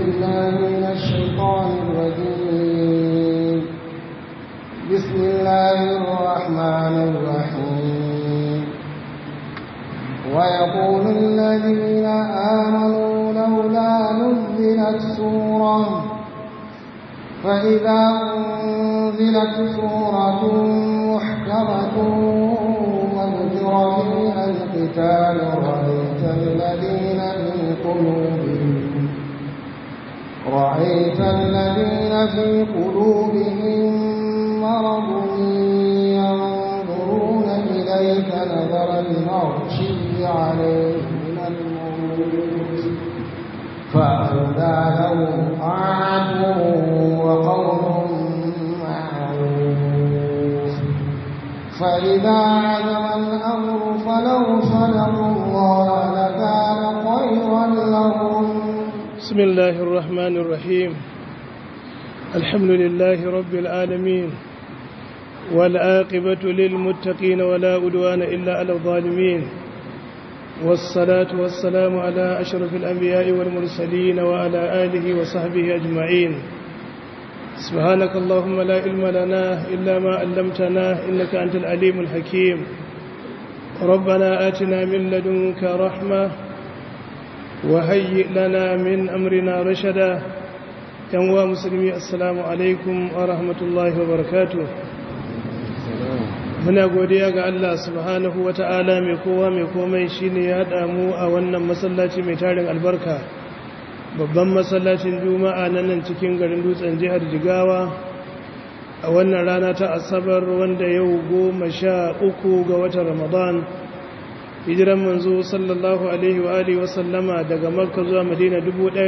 بالله من الشيطان الرجيم بسم الله الرحمن الرحيم ويقول الذين آمنوا لولا نزلت سورة فإذا أنزلت سورة محكمة وذكر فيها القتال رأيت الذين في قلوبهم رأيت الذين في قلوبهم مرض ينظرون إليك نظر المغشي عليه من الموت فأولى لهم طاعة وقول معروف فإذا عزم الأمر فلو صدقوا الله لكان خيرا لهم بسم الله الرحمن الرحيم الحمد لله رب العالمين والعاقبة للمتقين ولا أدوان إلا على الظالمين والصلاة والسلام على أشرف الأنبياء والمرسلين وعلى آله وصحبه أجمعين سبحانك اللهم لا علم لنا إلا ما علمتنا إنك أنت العليم الحكيم ربنا آتنا من لدنك رحمة وهيئ لنا من أمرنا رشدا ينوى مسلمي السلام عليكم ورحمة الله وبركاته muna godiya ga Allah subhanahu wa ta'ala mai kowa mai komai shi ne ya haɗa mu a wannan masallaci mai tarin albarka babban masallacin juma'a na nan cikin garin dutsen jihar jigawa a wannan rana ta asabar wanda yau goma sha uku ga watan ramadan hijiran manzo sallallahu alaihi wa alihi wa sallama daga makka zuwa madina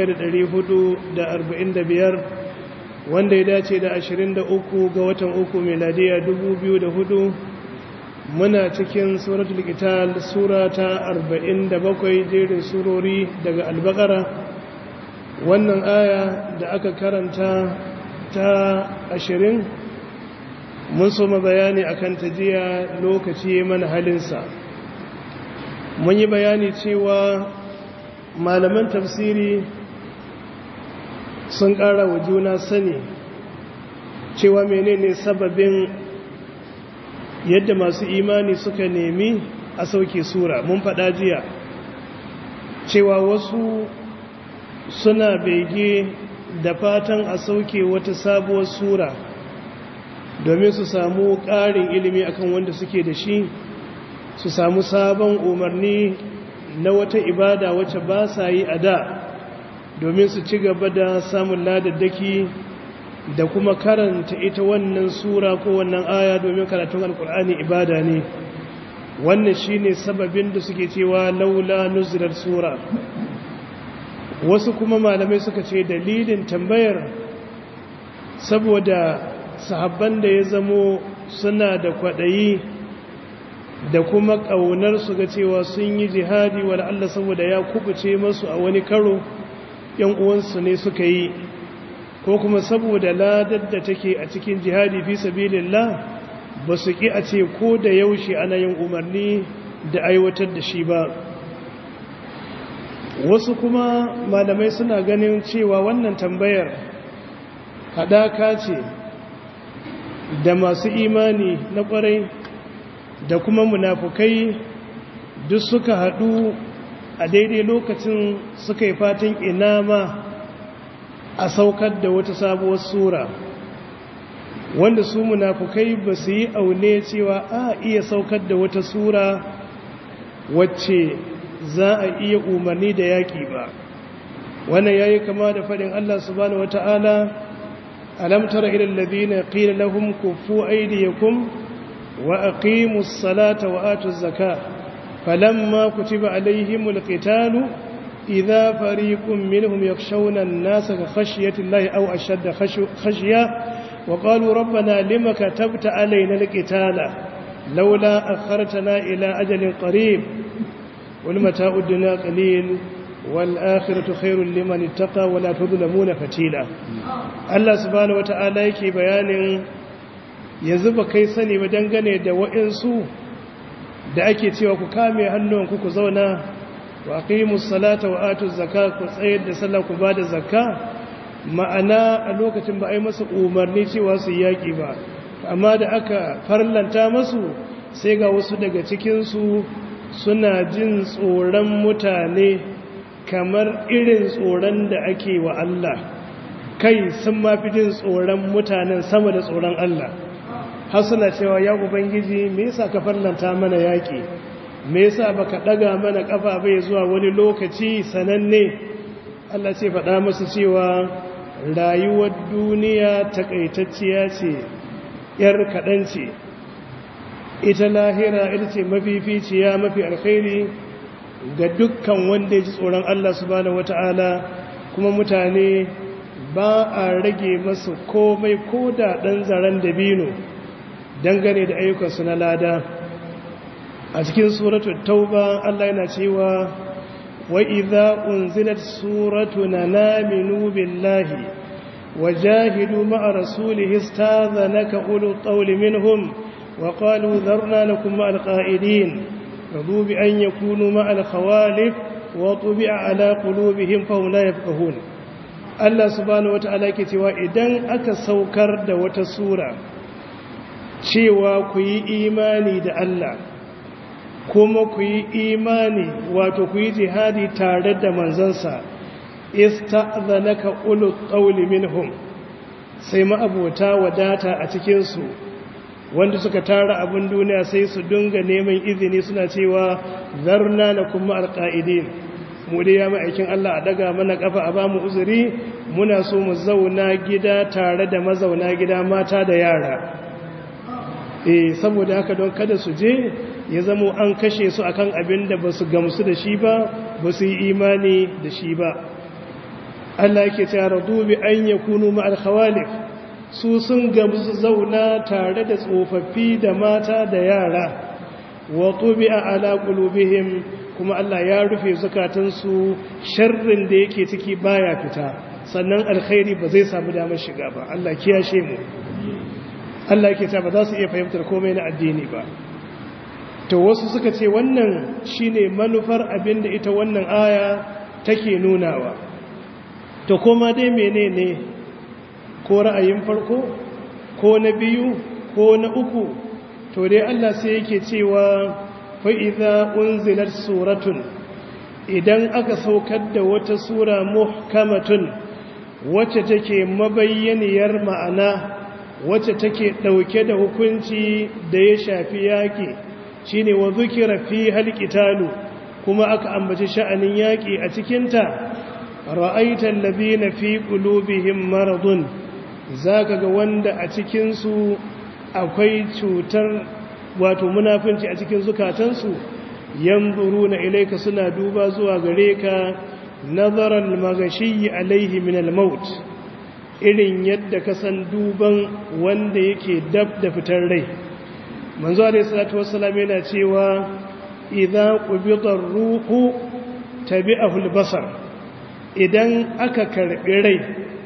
1445 wanda ya dace da 23 ga watan uku meladiya 2004 muna cikin suratul qital sura ta 47 jerin surori daga albaqara wannan aya da aka karanta ta 20 mun so bayani akan tajiya lokaci mana halinsa mun yi bayani cewa malaman tafsiri sun ƙara wa juna sani cewa menene sababin yadda masu imani suka nemi a sauke sura mun faɗa jiya cewa wasu suna bege da fatan a sauke wata sabuwar sura domin su samu ƙarin ilimi akan wanda suke da shi su samu sabon umarni na wata ibada wacce ba sa yi a da domin su ci gaba da samun ladaddaki da kuma karanta ita wannan sura ko wannan aya domin karatun alkur'ani ibada ne wannan shine sababin da suke cewa laula nuzilar sura wasu kuma malamai suka ce dalilin tambayar saboda sahabban da ya zamo suna da kwaɗayi da kuma ƙaunar su ga cewa sun yi jihadi wa Allah saboda ya kubuce masu a wani karo ‘yan uwansu ne suka yi ko kuma saboda ladar da take a cikin jihadi fi sabilillah ba su ƙi a ce ko da yaushe ana yin umarni da aiwatar da shi ba wasu kuma malamai suna ganin cewa wannan tambayar haɗaka ce da masu imani na ƙwarai da kuma munafukai duk suka haɗu a daidai lokacin suka yi fatan ina ma a saukar da wata sabuwar sura wanda su munafukai ba su yi aune cewa a iya saukar da wata sura wacce za a iya umarni da yaƙi ba wannan ya yi kama da faɗin Allah subhanahu wata'ala alamtara ilal ladina qila lahum kuffu aydiyakum wa aqimus salata wa atuz zakata فلما كتب عليهم القتال إذا فريق منهم يخشون الناس كخشية الله أو أشد خشية وقالوا ربنا لما كتبت علينا القتال لولا أخرتنا إلى أجل قريب والمتاع الدنيا قليل والآخرة خير لمن اتقى ولا تظلمون فتيلا الله سبحانه وتعالى يكي بيان يزب كيسني ودنغني دوئنسو da ake cewa ku kame hannunku ku zauna wa aqimus salata wa atuz zakata ku tsayar da sallah ku bada zakka ma'ana a lokacin ba ai masa umarni cewa su yaki ba amma da aka farlanta masu sai ga wasu daga cikin su suna jin tsoron mutane kamar irin tsoron da ake wa Allah kai sun mafi jin tsoron mutanen sama da tsoron Allah har suna cewa ya ubangiji me yasa ka farlanta mana yaki me yasa baka daga mana kafa bai zuwa wani lokaci sananne Allah ce faɗa musu cewa rayuwar duniya takaitacciya ce yar kaɗan ce ita lahira ita ce mafificiya mafi alkhairi ga dukkan wanda ya ji tsoron Allah subhanahu wata'ala kuma mutane ba a rage masu komai ko da ɗan zaren dabino dangane da ayyukansu na lada a cikin suratul tauba Allah yana cewa wa idza unzilat suratun naminu billahi wajahidu ma'a rasulihi istadhanaka ulul qawli minhum wa qalu dharna lakum ma'al qa'idin radu bi an yakunu ma'al khawalif wa tubi'a ala qulubihim fa hum la yafqahun Allah subhanahu wata'ala ke cewa idan aka saukar da wata sura cewa ku yi imani da Allah kuma ku yi imani wato ku yi jihadi tare da manzansa ista'zanaka ulul qawli minhum sai ma'abota wadata a cikin su wanda suka tara abin duniya sai su dinga neman izini suna cewa zarna lakum ma'al qa'idin mu dai ya ma'aikin Allah a daga mana kafa a bamu uzuri muna so mu zauna gida tare da mazauna gida mata da yara eh saboda haka don kada su je ya zamo an kashe su akan abin da basu gamsu da shi ba basu yi imani da shi ba Allah yake cewa radu bi an yakunu ma'al khawalif su sun gamsu zauna tare da tsofaffi da mata da yara wa tubi'a ala qulubihim kuma Allah ya rufe zukatansu sharrin da yake ciki baya fita sannan alkhairi ba zai samu damar shiga ba Allah kiyashe mu Allah yake ta ba za su iya fahimtar komai na addini ba to wasu suka ce wannan shine manufar abin da ita wannan aya take nunawa to kuma dai menene ko ra'ayin farko ko na biyu ko na uku to dai Allah sai yake cewa fa'iza unzilar suratun idan aka saukar da wata sura muhkamatun wacce take mabayyaniyar ma'ana wacce take ɗauke da hukunci da ya shafi yaƙi shi ne wa zukira fi halƙitalu kuma aka ambaci sha'anin yaƙi a cikinta ra'aitan labina fi ƙulubihim maradun za ka ga wanda a cikinsu akwai cutar wato munafinci a cikin zukatansu yanzuru na ilaika suna duba zuwa gare ka nazarar magashi alaihi min al-maut irin yadda ka san duban wanda yake dab da fitar rai manzo alaihi salatu wassalam yana cewa idza qubida ar-ruhu tabi'ahu al-basar idan aka karbi rai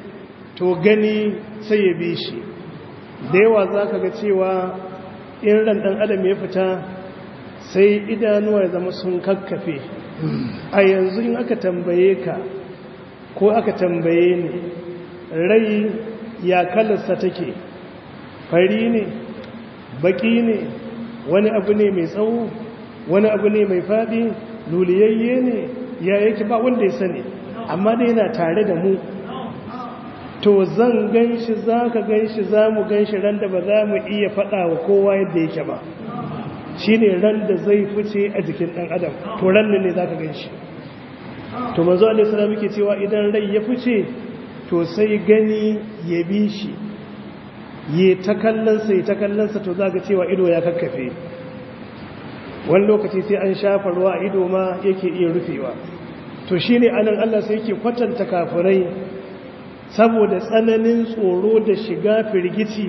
to gani sai ya bi shi da yawa zaka ga cewa in ran ɗan adam ya fita sai idanuwa ya zama sun kakkafe a yanzu in aka tambaye ka ko aka tambaye ni rai ya kalarsa take fari ne baki ne wani abu ne mai tsawo wani abu ne mai faɗi luliyayye ne ya yake ba wanda ya sani amma da yana tare da mu to zan gan shi za ka gan shi za mu gan shi ran da ba za mu iya faɗa wa kowa yadda yake ba shi ne ran da zai fice a jikin ɗan adam to ran ne za ka gan shi to mazu alisana muke cewa idan rai ya fice to sai gani ya bi shi ya ta kallonsa ya ta kallonsa to za ka cewa ido ya kakkafe wani lokaci sai an shafa ruwa a ido ma yake iya rufewa to shi ne anan allah sai yake kwatanta kafirai saboda tsananin tsoro da shiga firgici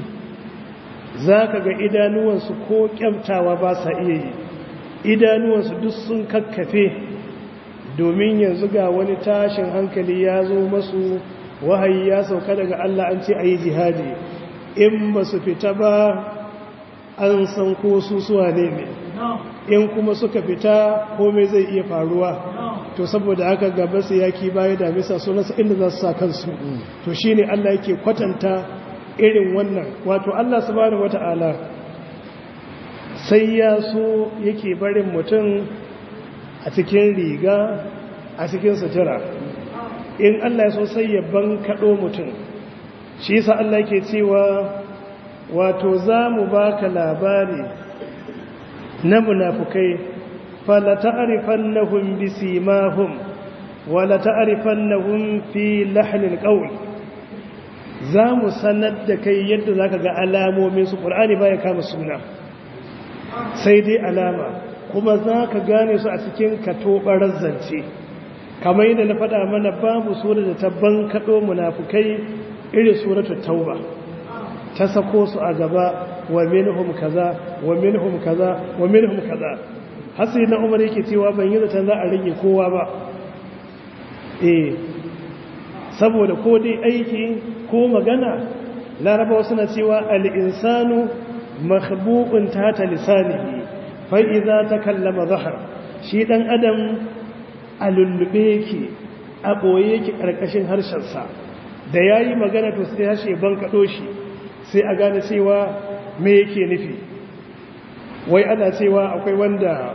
za ka ga idanuwansu ko kyamtawa ba sa iya yi idanuwansu duk sun kakkafe domin yanzu ga wani tashin hankali ya zo masu wahayi ya sauka daga Allah an ce a yi jihadi in ba su fita ba an san ko su suwa ne ne in kuma suka fita komai zai iya faruwa to saboda haka gaba su yaki baya da bisa sunansa inda za su sa kansu to shine Allah yake kwatanta irin wannan wato Allah subhanahu wata'ala sai ya so yake barin mutum a cikin riga a cikin sutura in Allah ya so sai ya bankaɗo mutum shi yasa Allah yake cewa wato za mu baka labari na munafukai fala ta'rifannahum bisimahum wala ta'rifannahum fi lahnil qawl za mu sanar da kai yadda zaka ga alamomin su qur'ani baya kama suna sai dai alama kuma zaka gane su a cikin katobarar zance kamar yadda na faɗa mana babu sura da ta bankaɗo munafukai irin suratul tauba ta sako su a gaba wa minhum kaza wa minhum kaza wa minhum kaza hasi na umar yake cewa ban yi zaton za a rage kowa ba eh saboda ko dai aiki ko magana larabawa suna cewa al-insanu makhbu'un tata lisanihi fa idza takallama zahar shi dan adam a lullube yake a boye yake karkashin harshen sa da yayi magana to sai harshe ban kado shi sai a gane cewa me yake nufi wai ana cewa akwai wanda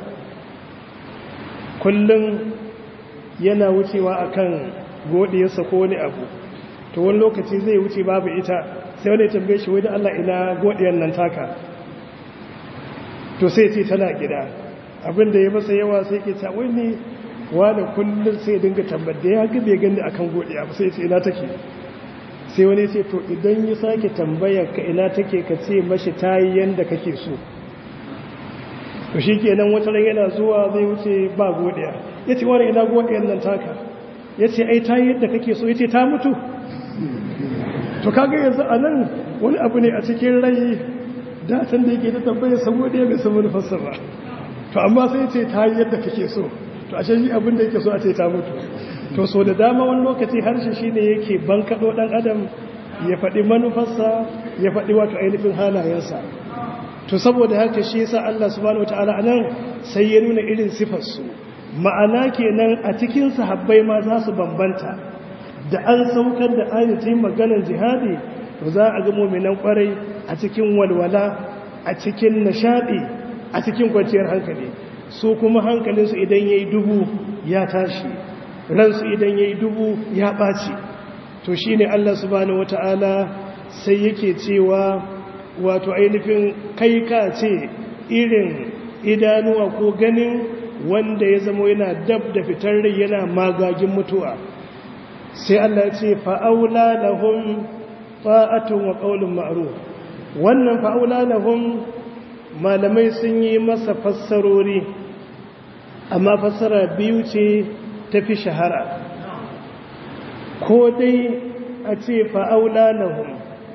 kullum yana wucewa akan godiyarsa ko wani abu to wani lokaci zai wuce babu ita sai wani tambaye shi wai da Allah ina godiyar nan taka to sai ce tana gida abinda ya masa yawa sai ke ta wai ne wani kullum sai dinga tambar da ya gabe gani akan godiya ba sai ce ina take sai wani ce to idan ya sake tambayar ka ina take ka ce mashi tayi yanda kake so to shi kenan wata ran yana zuwa zai wuce ba godiya ya ce wani ina godiyar nan taka ya ce ai tayi yadda kake so ya ce ta mutu to kaga yanzu a nan wani abu ne a cikin rai datan da yake ta tambayar sa godiya bai san manufarsa ba to amma sai ce tayi yadda kake so to ashe shi abin da yake so a ce ta mutu to so da dama wani lokaci harshe shine yake bankaɗo ɗan adam ya faɗi manufarsa ya faɗi wato ainihin halayensa to saboda haka shi yasa Allah subhanahu wataala anan sai ya nuna irin sifarsu ma'ana kenan a cikin sahabbai ma za su bambanta da an saukar da ayatin maganar jihadi to za a ga mu'minan kwarai a cikin walwala a cikin nishadi a cikin kwanciyar hankali su kuma hankalinsu idan yayi dubu ya tashi ransu idan yayi dubu ya ɓaci to shine Allah subhanahu wataala sai yake cewa wato ainihin kai ka ce irin idanuwa ko ganin wanda ya zama yana dab da fitar rai yana magagin mutuwa sai Allah ya ce fa'aula lahum ta'atun wa qaulun ma'ruf wannan fa'aula lahum malamai sun yi masa fassarori amma fassara biyu ce tafi shahara ko dai a ce fa'aula lahum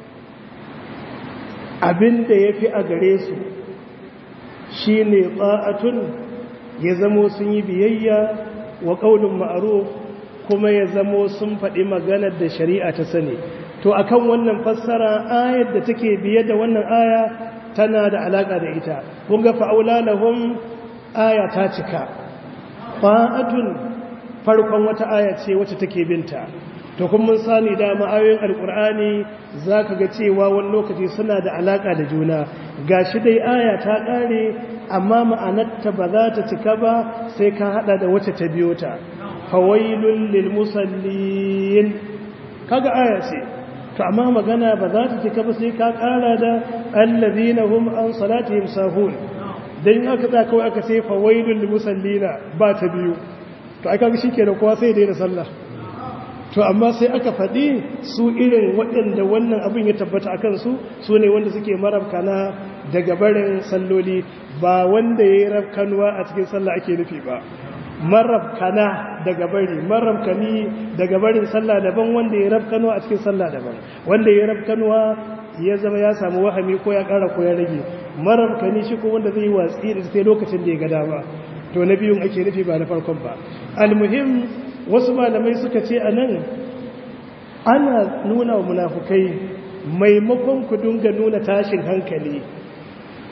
abin da ya fi a gare su shi ne tsa'atun ya zamo sun yi biyayya wa ƙaunin ma'aruf kuma ya zamo sun faɗi maganar da shari'a ta sani to akan wannan fassara ayar da take biye da wannan aya tana da alaƙa da ita kun ga fa'aula lahum aya ta cika tsa'atun farkon wata aya ce wacce take binta to kun mun sani da ma'ayoyin alkur'ani za ka ga cewa wani lokaci suna da alaƙa da juna ga shi dai aya ta ƙare amma ma'anarta ba za ta cika ba sai ka haɗa da wacce ta biyo ta fawailun lil musallin kaga aya ce to amma magana ba za ta cika ba sai ka ƙara da allazina hum an salatihim sahun dan aka tsaya kawai aka sai fawailun lil musallina ba ta biyu to aka ga shikenan kowa sai dai da sallah to amma sai aka faɗi su irin waɗanda wannan abin ya tabbata a kansu su ne wanda suke marabkana daga barin salloli ba wanda ya yi rafkanuwa a cikin sallah ake nufi ba marabkana daga bari marabkani daga barin sallah daban wanda ya rafkanuwa a cikin sallah daban wanda ya rafkanuwa ya zama ya samu wahami ko ya ƙara ko ya rage marabkani shi ko wanda zai yi watsi da sai lokacin da ya ga dama to na biyun ake nufi ba na farkon ba almuhim wasu malamai suka ce a nan ana nuna wa munafukai maimakon ku dunga nuna tashin hankali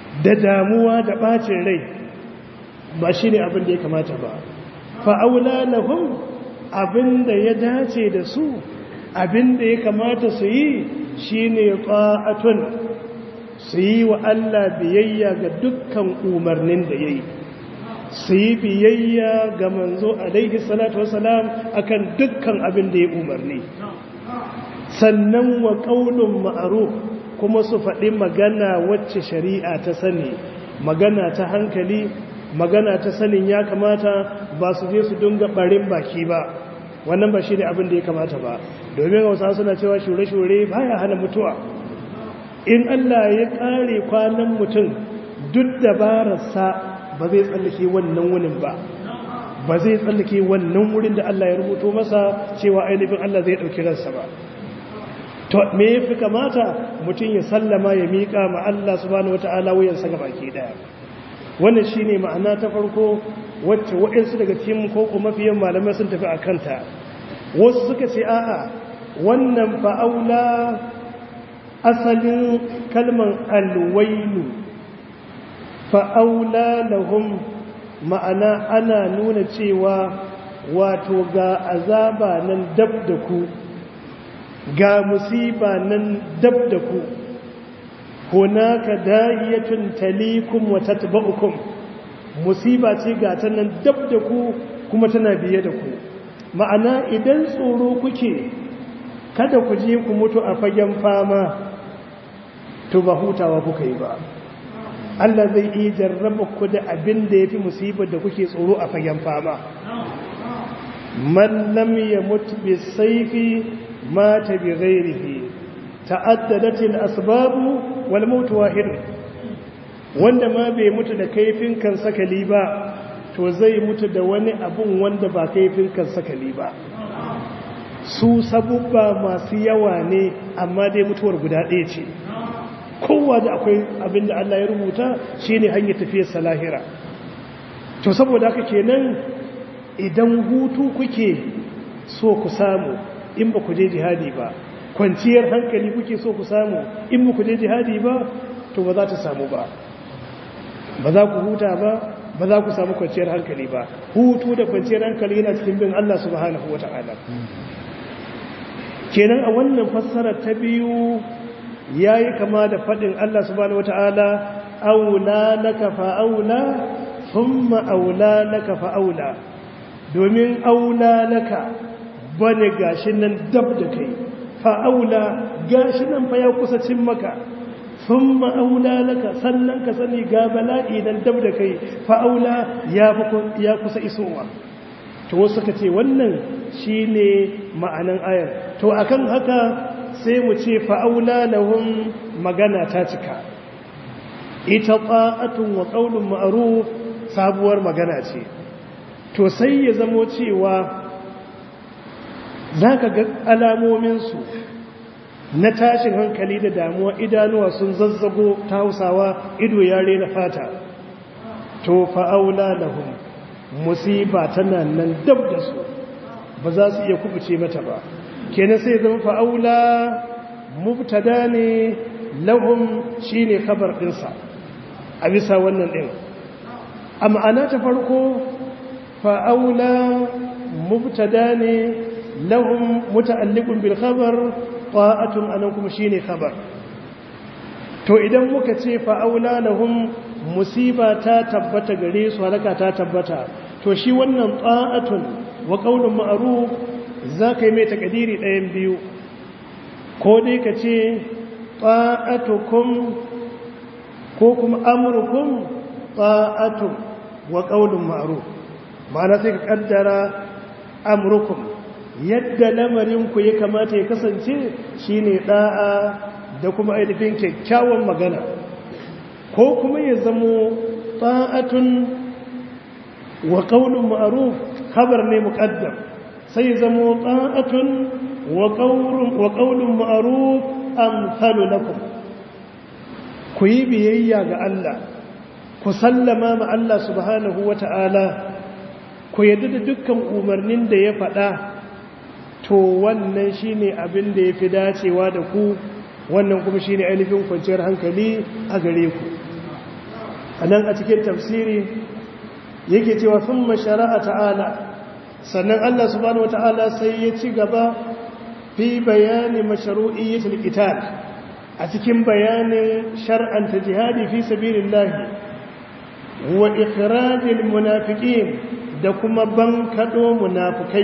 da damuwa da ɓacin rai ba shi ne abin da ya kamata ba fa'aula lahum abin da ya dace da su abin da ya kamata su yi shi ne ƙa'atun su yi wa Allah biyayya ga dukkan umarnin da ya yi su yi biyayya ga manzo alaihi salatu wasalam akan dukkan abin da ya umarni sannan wa ƙaunin ma'aruf kuma su faɗi magana wacce shari'a ta sani magana ta hankali magana ta sanin ya kamata ba su je su dunga ɓarin baki ba wannan ba shi ne abin da ya kamata ba domin hausa suna cewa shure-shure baya hana mutuwa in allah ya ƙare kwanan mutum duk dabararsa ba zai tsallake wannan wunin ba ba zai tsallake wannan wurin da allah ya rubuto masa cewa ainihin allah zai ɗauki ransa ba to me ya fi kamata mutum ya sallama ya miƙa ma Allah subhanahu wata'ala wuyansa ga baki daya wannan shine ma'ana ta farko wacce waɗansu daga cikin ko kuma mafiyan malamai sun tafi a kanta wasu suka ce a'a wannan fa'aula asalin kalman alwailu fa'aula lahum ma'ana ana nuna cewa wato ga azaba nan dab da ku ga musiba nan dab da ku hunaka da'iyatun talikum wa tatba'ukum musiba ce ga ta nan dab da ku kuma tana biye da ku ma'ana idan tsoro kuke kada ku je ku mutu a fagen fama to ba hutawa kuka yi ba Allah zai iya jarraba ku da abin da yafi musibar da kuke tsoro a fagen fama man lam yamut bisayfi mata bi ghairihi ta'addadat al-asbab wal maut wahid wanda ma bai mutu da kaifin kan sakali ba to zai mutu da wani abun wanda ba kaifin kan sakali ba su sabubba masu yawa ne amma dai mutuwar guda ɗaya ce kowa da akwai abin da Allah ya rubuta shine hanyar tafiyar salahira to saboda haka kenan idan hutu kuke so ku samu in ba ku je jihadi ba kwanciyar hankali kuke so ku samu in ba ku je jihadi ba to ba za ta samu ba ba za ku huta ba ba za ku samu kwanciyar hankali ba hutu da kwanciyar hankali yana cikin bin Allah subhanahu wata'ala kenan a wannan fassara ta biyu yayi kama da fadin Allah subhanahu wata'ala aula laka fa aula thumma aula laka fa aula domin aula laka bane gashi nan dab da kai fa'aula gashi nan fa ya kusa cin maka sun ma'aula laka sannan ka sani ga bala'i nan dab da kai fa'aula ya kusa isowa to wasu ka ce wannan shi ne ma'anan ayar to akan haka sai mu ce fa'aula lahun magana ta cika ita ƙa'atun wa ƙaunin ma'aru sabuwar magana ce to sai ya zamo cewa za ka ga alamominsu na tashin hankali da damuwa idanuwa sun zazzago ta hausawa ido yare na fata to fa'aula lahum musiba tana nan dab da su ba za su iya kubuce mata ba kenan sai zama fa'aula mubtada ne lahum shine kabar ɗinsa a bisa wannan ɗin a ma'ana ta farko fa'aula mubtada ne lahum muta'alliqun bil khabar ta'atun anan kuma shine khabar to idan muka ce fa aula lahum musiba ta tabbata gare su halaka ta tabbata to shi wannan ta'atun wa qaulun ma'ruf zaka yi mai takadiri ɗayan biyu ko dai ka ce ta'atukum ko kuma amrukum ta'atun wa qaulun ma'ruf ma'ana sai ka kaddara amrukum yadda lamarinku ya kamata ya kasance shine da'a da kuma ainihin kyakkyawan magana ko kuma ya zamo ta'atun wa qaulun ma'ruf khabar ne muqaddam sai ya zamo ta'atun wa qaulun wa qaulun ma'ruf amsalu lakum ku yi biyayya ga Allah ku sallama ma Allah subhanahu wata'ala ku yadda da dukkan umarnin da ya faɗa to wannan shine abin da ya fi dacewa da ku wannan kuma shine ainihin kwanciyar hankali a gare ku anan a cikin tafsiri yake cewa thumma shara'a ta'ala sannan Allah subhanahu wata'ala sai ya ci gaba fi bayani mashru'iyyatil qital a cikin bayanin shar'anta jihadi fi sabilillah wa ikhrajil munafiqin da kuma bankado munafikai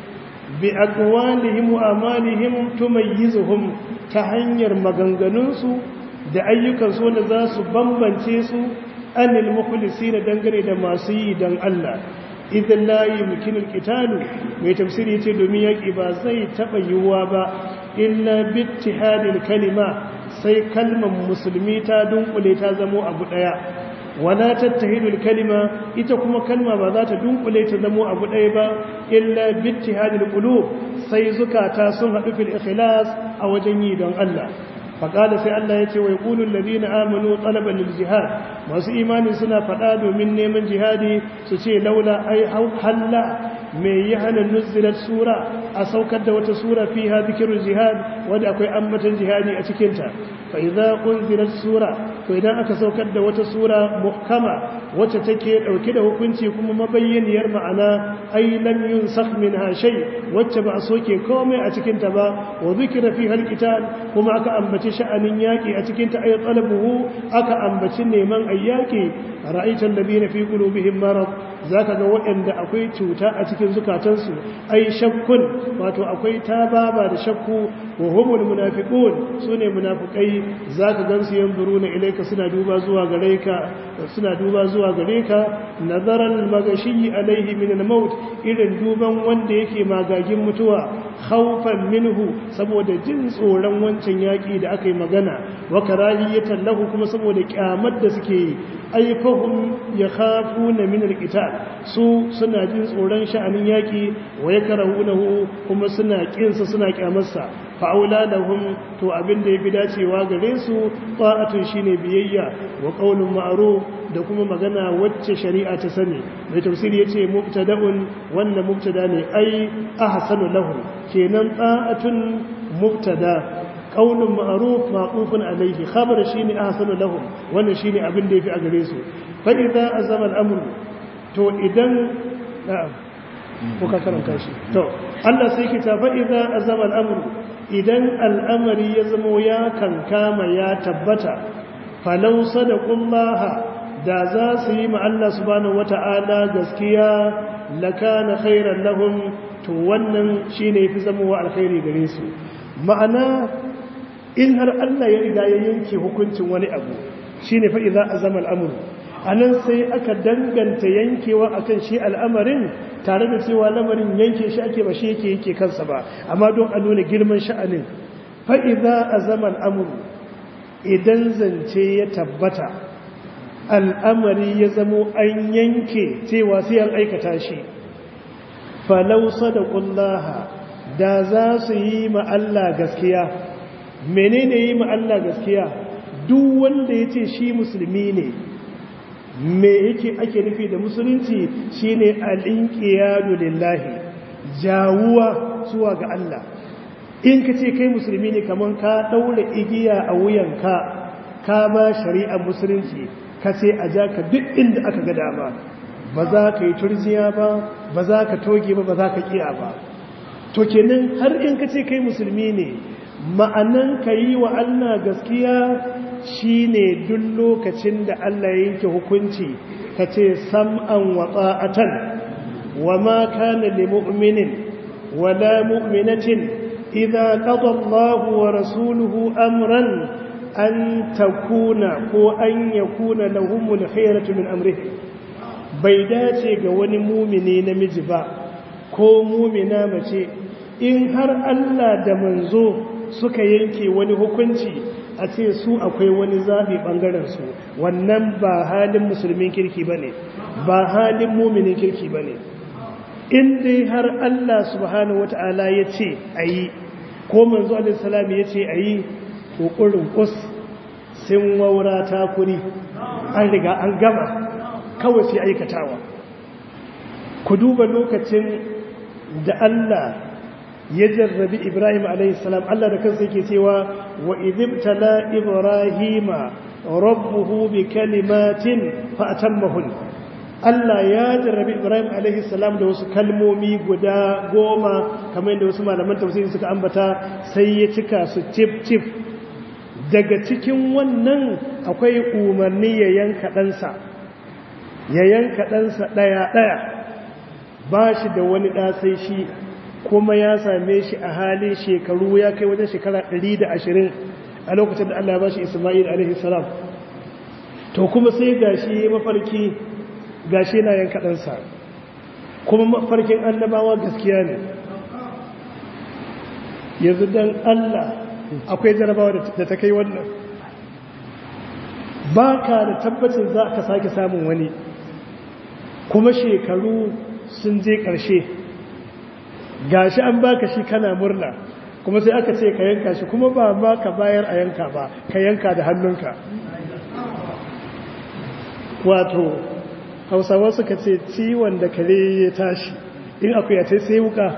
bi aqwalihim wa amalihim tumayyizuhum ta hanyar maganganunsu da ayyukansu wanda za su bambance su anil mukhlisina dangane da masu yi dan Allah idan la yumkinu alqitalu mai tafsiri yace domin yaki ba zai taba yiwuwa ba illa bi ittihadil kalima sai kalmar musulmi ta dunkule ta zamo abu daya wala tattahidul kalima ita kuma kalma ba za ta dunkule ta zamo abu ɗaya ba illa bittihadil qulub sai zukata sun haɗu fil ikhlas a wajen yi don Allah faqala sai Allah yace wa yaqulu alladhina amanu talaban lil jihad masu imani suna faɗa domin neman jihadi su ce laula ai halla mai yi hana nuzilar sura a saukar da wata sura fi ha zikirun jihad wadda akwai ambatan jihadi a cikinta fa idza unzilat sura to idan aka saukar da wata sura muhkama wacce take dauke da hukunci kuma mabayyaniyar ma'ana ay lam yunsakh minha shay wacce ba a soke komai a cikinta ba wa zikira fi hal qital kuma aka ambaci sha'anin yaki a cikinta ay talabuhu aka ambaci neman ayyaki ra'aita alladhina fi qulubihim marad zaka ga waɗanda akwai cuta a cikin zukatansu ai shakkun wato akwai tababa da shakku wa humul munafiqun sune munafikai zaka gansu yanzuruna ilayka suna duba zuwa gare ka suna duba zuwa gare ka nazaran magashi alaihi min al-maut irin duban wanda yake magagin mutuwa khawfan minhu saboda jin tsoron wancan yaki da aka yi magana wa karahiyatan lahu kuma saboda kyamar da suke yi ay fahum yakhafuna min al-qital su suna jin tsoron sha'anin yaki wa yakrahunahu kuma suna kinsa suna kyamarsa fa'aula lahum to abin da yafi dacewa gare su ta'atun shine biyayya wa qaulun ma'ruf da kuma magana wacce shari'a ta sani mai tafsiri yace mubtada'un wannan mubtada ne ai ahsanu lahum kenan ta'atun mubtada qaulun ma'ruf ma'qufun alayhi khabar shine ahsanu lahum wannan shine abin da yafi a gare su fa idza azama al-amr to idan na'am ko ka karanta shi to Allah sai ki ta fa idza azama al-amr idan al'amari ya zamo ya kankama ya tabbata falau sadaqullaha da za su yi ma Allah subhanahu wata'ala gaskiya lakana khairan lahum to wannan shine yafi zamowa alkhairi gare su ma'ana in har Allah ya riga ya yanke hukuncin wani abu shine fa idza azama al-amru anan sai aka danganta yankewa akan shi al'amarin tare da cewa lamarin yanke shi ake ba shi yake yake kansa ba amma don a nuna girman sha'anin fa idza azama al-amru idan zance ya tabbata al'amari ya zamo an yanke cewa sai an aikata shi falau sadaqullaha da za su yi ma Allah gaskiya menene yi ma Allah gaskiya duk wanda yace shi musulmi ne me yake ake nufi da musulunci shine al-inqiyadu lillahi jawuwa zuwa ga Allah in ka ce kai musulmi ne kaman ka daure igiya a wuyanka ka ba shari'ar musulunci ka ce a ja ka duk inda aka ga dama ba za ka yi turjiya ba ba za ka toge ba ba za ka kiya ba to kenan har in ka ce kai musulmi ne ma'anan ka yi wa Allah gaskiya shine duk lokacin da Allah ya yanke hukunci ka ce sam'an wa ta'atan wa ma kana lil mu'minin wala mu'minatin idza qada Allahu wa rasuluhu amran an takuna ko an yakuna lahumul khayratu min amrihi bai dace ga wani mumini namiji ba ko mumina mace in har Allah da manzo suka yanke wani hukunci a ce su akwai wani zafi bangaren su wannan ba halin musulmin kirki bane ba halin muminin kirki bane in dai har Allah subhanahu wata'ala ya ce ayi ko manzo alaihi salam ya ce ayi kokurin kus sun waura takuri an riga an gama kawai sai aikatawa ku duba lokacin da Allah ya jarrabi Ibrahim alaihi salam Allah da kansa yake cewa wa idibtala ibrahima rabbuhu bi kalimatin fa atammahun Allah ya jarrabi Ibrahim alaihi salam da wasu kalmomi guda goma kamar yadda wasu malaman tafsiri suka ambata sai ya cika su cif cif daga cikin wannan akwai umarni ya yanka ɗansa ya yanka ɗansa ɗaya-ɗaya ba shi da wani ɗasai shi kuma ya same shi a halin shekaru ya kai wajen shekara 120 a lokacin da Allah ya ba shi Ismail alaihi salam to kuma sai gashi mafarki gashi na yanka ɗansa kuma mafarkin annabawa gaskiya ne yanzu don Allah akwai jarabawa da ta kai wannan ba ka da tabbacin za ka sake samun wani kuma shekaru sun je ƙarshe gashi an baka shi kana murna kuma sai aka ce ka yanka shi kuma ba ma ka bayar a yanka ba ka yanka da hannunka wato hausawa suka ce ciwon da kare ya tashi in akwai ya sai wuka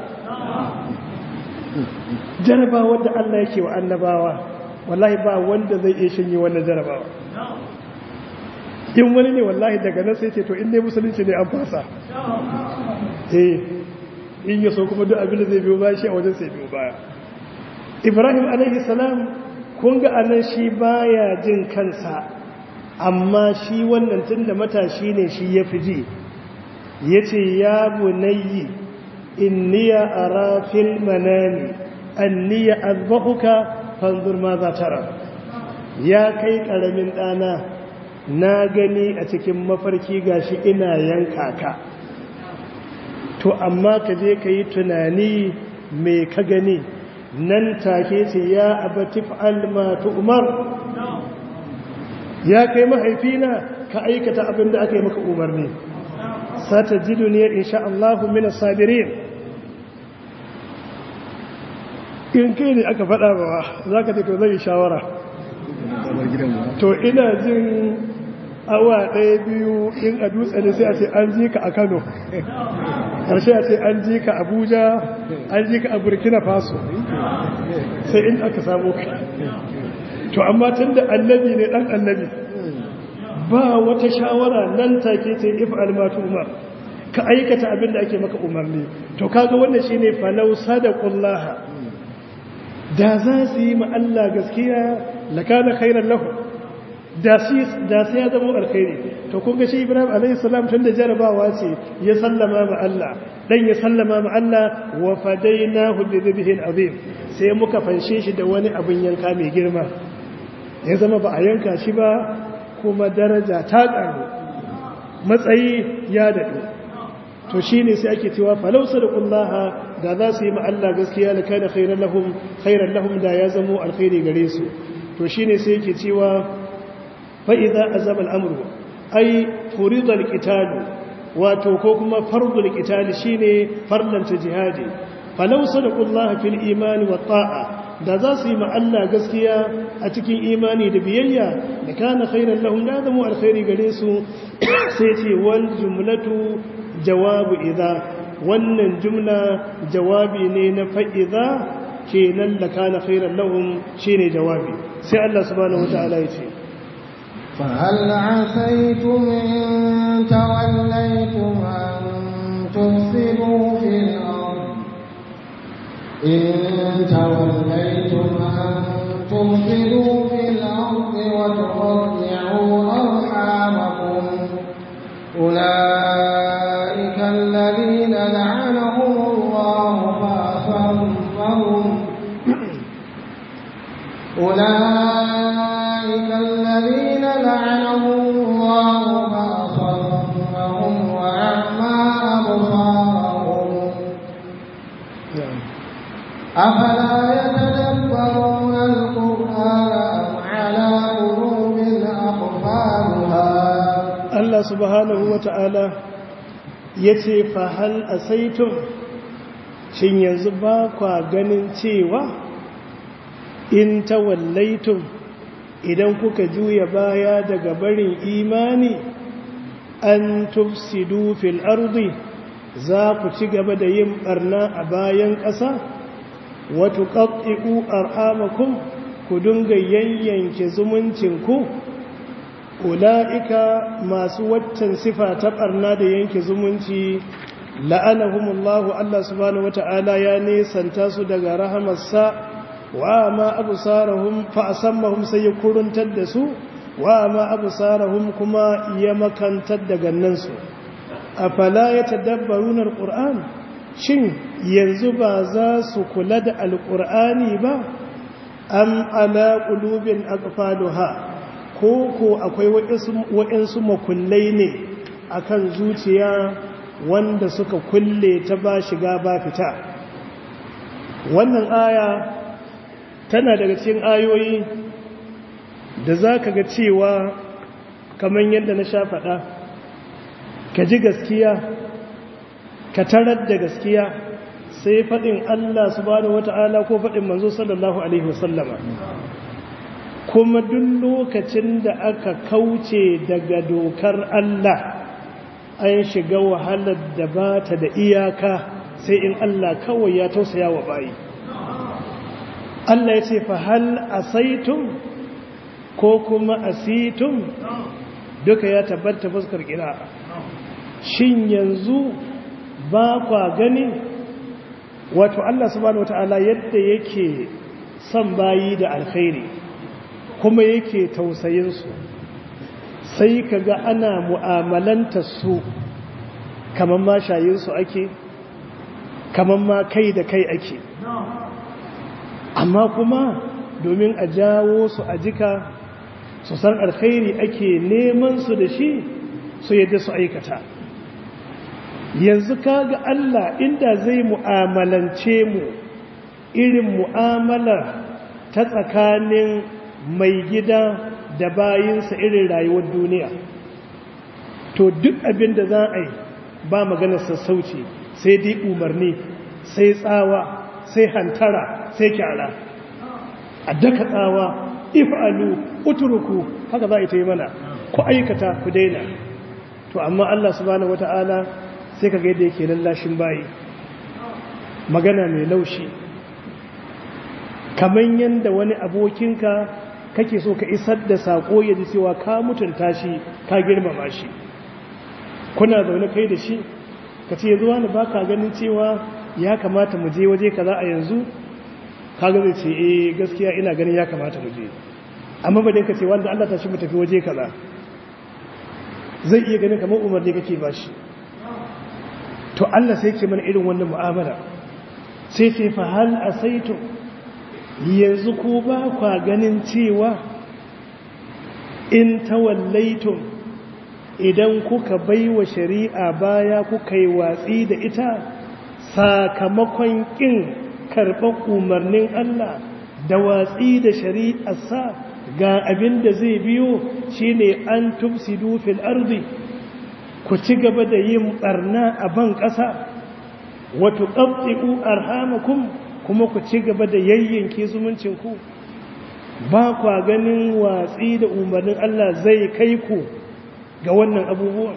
jarabawa da Allah yake wa annabawa wallahi ba wanda zai iya shanye wannan jarabawa in wani ne wallahi daga nan sai ce to in ne musulunci ne an fasa eh in yaso kuma duk abin da zai biyo baya shi a wajen sai biyo baya ibrahim alaihi salam kun ga anan shi baya jin kansa amma shi wannan tunda matashi ne shi ya fi ji yace ya bunayyi inniya ara fil manami anniya azbahuka fanzur ma za tara ya kai karamin dana na gani a cikin mafarki gashi ina yanka ka to amma ka je ka yi tunani mai ka gani nan take ce ya abatif almatu umar ya kai mahaifina ka aikata abin da aka yi maka umarni sata ji duniyar insha Allahu mina sabirin in kai ne aka faɗa ba za ka ce to zai shawara to ina jin awa ɗaya biyu in a dutse ne sai a ce an ji ka a kano ƙarshe a ce an ji ka abuja an ji ka a burkina faso sai in aka samu ka to amma tun da annabi ne ɗan annabi ba wata shawara nan take ce if almatu umar ka aikata abin da ake maka umarni to kaga wannan shine falau sadaqullaha da za su yi ma Allah gaskiya lakana khairan lahu da sai ya zama alkhairi to kun ga shi Ibrahim alayhi salam tunda jarabawa ce ya sallama ma Allah dan ya sallama ma Allah wa fadainahu bi dhibhin azim sai muka fanshe shi da wani abin yanka mai girma ya zama ba a yanka shi ba kuma daraja ta karu matsayi ya dadu to shine sai ake cewa falau sadaqullaha da za su yi ma Allah gaskiya da kana khairan lahum khairan lahum da ya zamo alkhairi gare su to shine sai yake cewa fa'iza a zama al'amuru ai furidar ƙitalu wato ko kuma fardul ƙitali shi ne farlanta jihadi falausa da ƙullaha fil imani wa ta'a da za su yi ma'alla gaskiya a cikin imani da biyayya da kana khairar lahun da zama alkhairi gare su sai ce wal jumlatu jawabu idha wannan jumla jawabi ne na fa'iza kenan da kana khairar lahun shi ne jawabi sai Allah subhanahu wa ta'ala ya ce فهل عسيتم إن توليتم أن تفسدوا في الأرض إن توليتم أن تفسدوا في الأرض وتقطعوا أرحامكم أولئك الذين لعنهم الله فأصمهم أولئك الذين لعنهم الله فأصمهم وأعمى أبصارهم أفلا يتدبرون القرآن أم على قلوب أقفالها Allah subhanahu wa ta'ala ya ce fahal a saitun shin yanzu ba kwa ganin cewa in tawallaitun idan kuka juya baya daga barin imani an tufsidu fil ardi za ku ci gaba da yin barna a bayan ƙasa watu ƙaƙi'u arhamakum ku dinga yayyanke zumuncinku ula'ika masu waccan sifa ta ɓarna da yanke zumunci la'anahumullahu Allah subhanahu wata'ala ya nesanta su daga rahamarsa wa ma absarahum fa asammahum sai ya kuruntar da su wa ma absarahum kuma ya makantar da gannansu afala yatadabbaruna alquran shin yanzu ba za su kula da alqur'ani ba am ala qulubin aqfaluha ko ko akwai waɗansu makullai ne akan zuciya wanda suka kulle ta ba shiga ba fita wannan aya tana daga cikin ayoyi da za ka ga cewa kamar yadda na sha faɗa ka ji gaskiya ka tarar da gaskiya sai faɗin Allah subhanahu wata'ala ko faɗin manzo sallallahu alaihi wasallama kuma duk lokacin da aka kauce daga dokar Allah an shiga wahalar da ba ta da iyaka sai in Allah kawai ya tausaya wa bayi Allah ya ce fa hal asaitum ko kuma asitum duka ya tabbata fuskar kira shin yanzu ba kwa gani wato Allah subhanahu wataala yadda yake son bayi da alkhairi kuma yake tausayin su sai kaga ana mu'amalanta su kaman ma shayin su ake kaman ma kai da kai ake amma kuma domin a jawo su a jika su san alkhairi ake neman su da shi su yadda su aikata yanzu kaga Allah inda zai mu'amalance mu irin mu'amalar ta tsakanin mai gida da bayinsa irin rayuwar duniya to duk abin da za a yi ba maganar sassauci sai dai umarni sai tsawa sai hantara sai kyara a daka tsawa if'alu utruku haka za a ta yi mana ku aikata ku daina to amma Allah subhanahu wata'ala sai kaga yadda yake lallashin bayi magana mai laushi kaman yanda wani abokinka kake so ka isar da sako ya ji cewa ka mutunta shi ka girmama shi kuna zaune kai da shi ka ce zuwa ni baka ganin cewa ya kamata mu je waje kaza a yanzu kaga zai ce eh gaskiya ina ganin ya kamata mu je amma ba dai ka ce wanda Allah ta shi mu tafi waje kaza zai iya ganin kamar umarni kake bashi to Allah sai ke mana irin wannan mu'amala sai ce fa hal asaitu yanzu ko ba kwa ganin cewa in tawallaitum idan kuka baiwa shari'a baya kuka yi watsi da ita sakamakon kin karɓar umarnin Allah da watsi da shari'arsa ga abin da zai biyo shine an tufsidu fil ardi ku ci gaba da yin barna a ban ƙasa wato ƙabɗi'u arhamakum kuma ku ci gaba da yayyanke zumuncinku ba kwa ganin watsi da umarnin Allah zai kai ku ga wannan abubuwan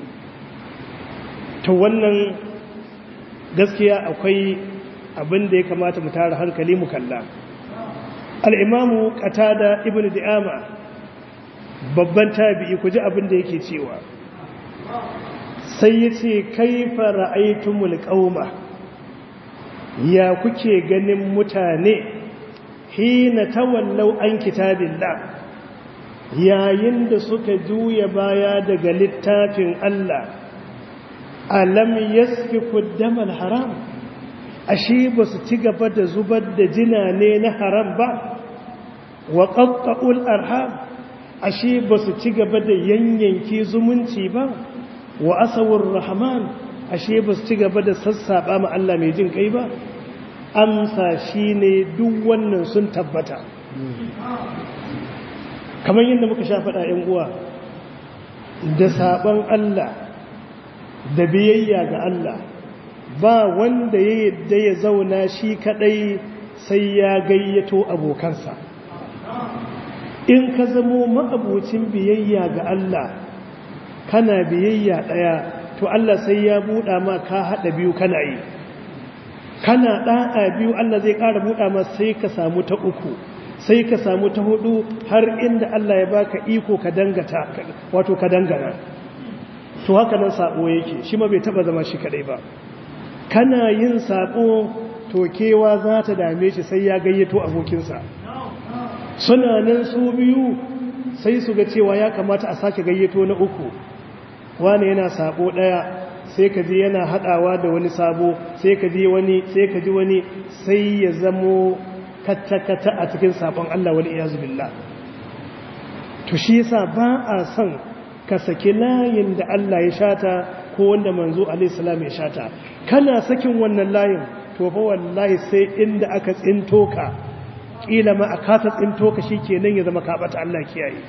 to wannan gaskiya akwai abin da ya kamata mu tara hankali mu kalla al'imamu ƙatada ibn di'ama babban tabi'i ku ji abin da yake cewa sai ya ce kaifa ra'aitumul qauma ya kuke ganin mutane hina tawallau an kitabillah yayin da suka juya baya daga littafin Allah alam yasfiku damal haram ashe ba su ci gaba da zubar da jina ne na haram ba wa qatta'ul arham ashe ba su ci gaba da yanyanki zumunci ba wa asawur rahman ashe ba su ci gaba da sassaba ma Allah mai jin kai ba amsa shine duk wannan sun tabbata kamar yadda muka sha faɗa ‘yan uwa da saɓon Allah da biyayya ga Allah ba wanda ya yadda ya zauna shi kaɗai sai ya gayyato abokansa in ka zamo ma'abocin biyayya ga Allah kana biyayya ɗaya to Allah sai ya buɗa ma ka haɗa biyu kana yi kana ɗa'a biyu Allah zai ƙara buɗa ma sai ka samu ta uku sai ka samu ta hudu har inda Allah ya baka iko ka dangata wato ka dangana to haka nan sabo yake shi ma bai taba zama shi kadai ba kana yin sabo to kewa za ta dame shi sai ya gayyato abokinsa suna nan su biyu sai su ga cewa ya kamata a sake gayyato na uku wani yana sabo daya sai ka ji yana hadawa da wani sabo sai ka ji wani sai ka ji wani sai ya zamo kata-kata a cikin sabon Allah wani iyazu billah to shi yasa ba a son ka saki layin da Allah ya shata ko wanda manzo alaihi salam ya shata kana sakin wannan layin to fa wallahi sai inda aka tsinto ka kila ma aka ta tsinto ka shikenan ya zama ka bata Allah kiyaye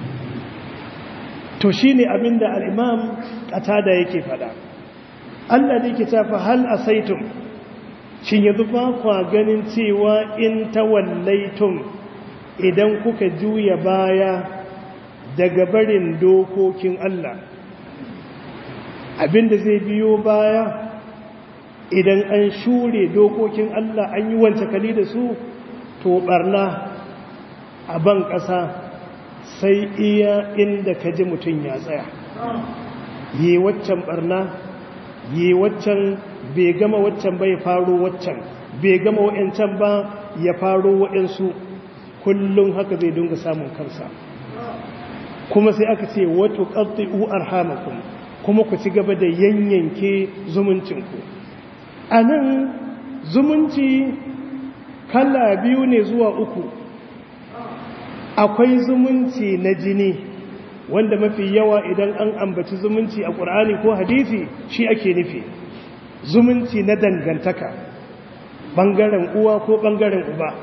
to shine abinda al-imam qatada yake fada Allah da yake tafa hal asaitum shin yanzu ba kwa ganin cewa in tawallaitum idan kuka juya baya daga barin dokokin Allah abinda zai biyo baya idan an shure dokokin Allah an yi wance kali da su to barna a ban ƙasa sai iya inda ka ji mutum ya tsaya yi waccan barna yi waccan bai gama waccan bai faro waccan bai gama wa'yancan ba ya faro wa'yansu kullum haka zai dunga samun kansa kuma sai aka ce wato ƙarfi'u arhamakun kuma ku ci gaba da yanyanke zumuncinku a nan zumunci kala biyu ne zuwa uku akwai zumunci na jini wanda mafi yawa idan an ambaci zumunci a ƙur'ani ko hadisi shi ake nufi zumunci na dangantaka ɓangaren uwa ko ɓangaren uba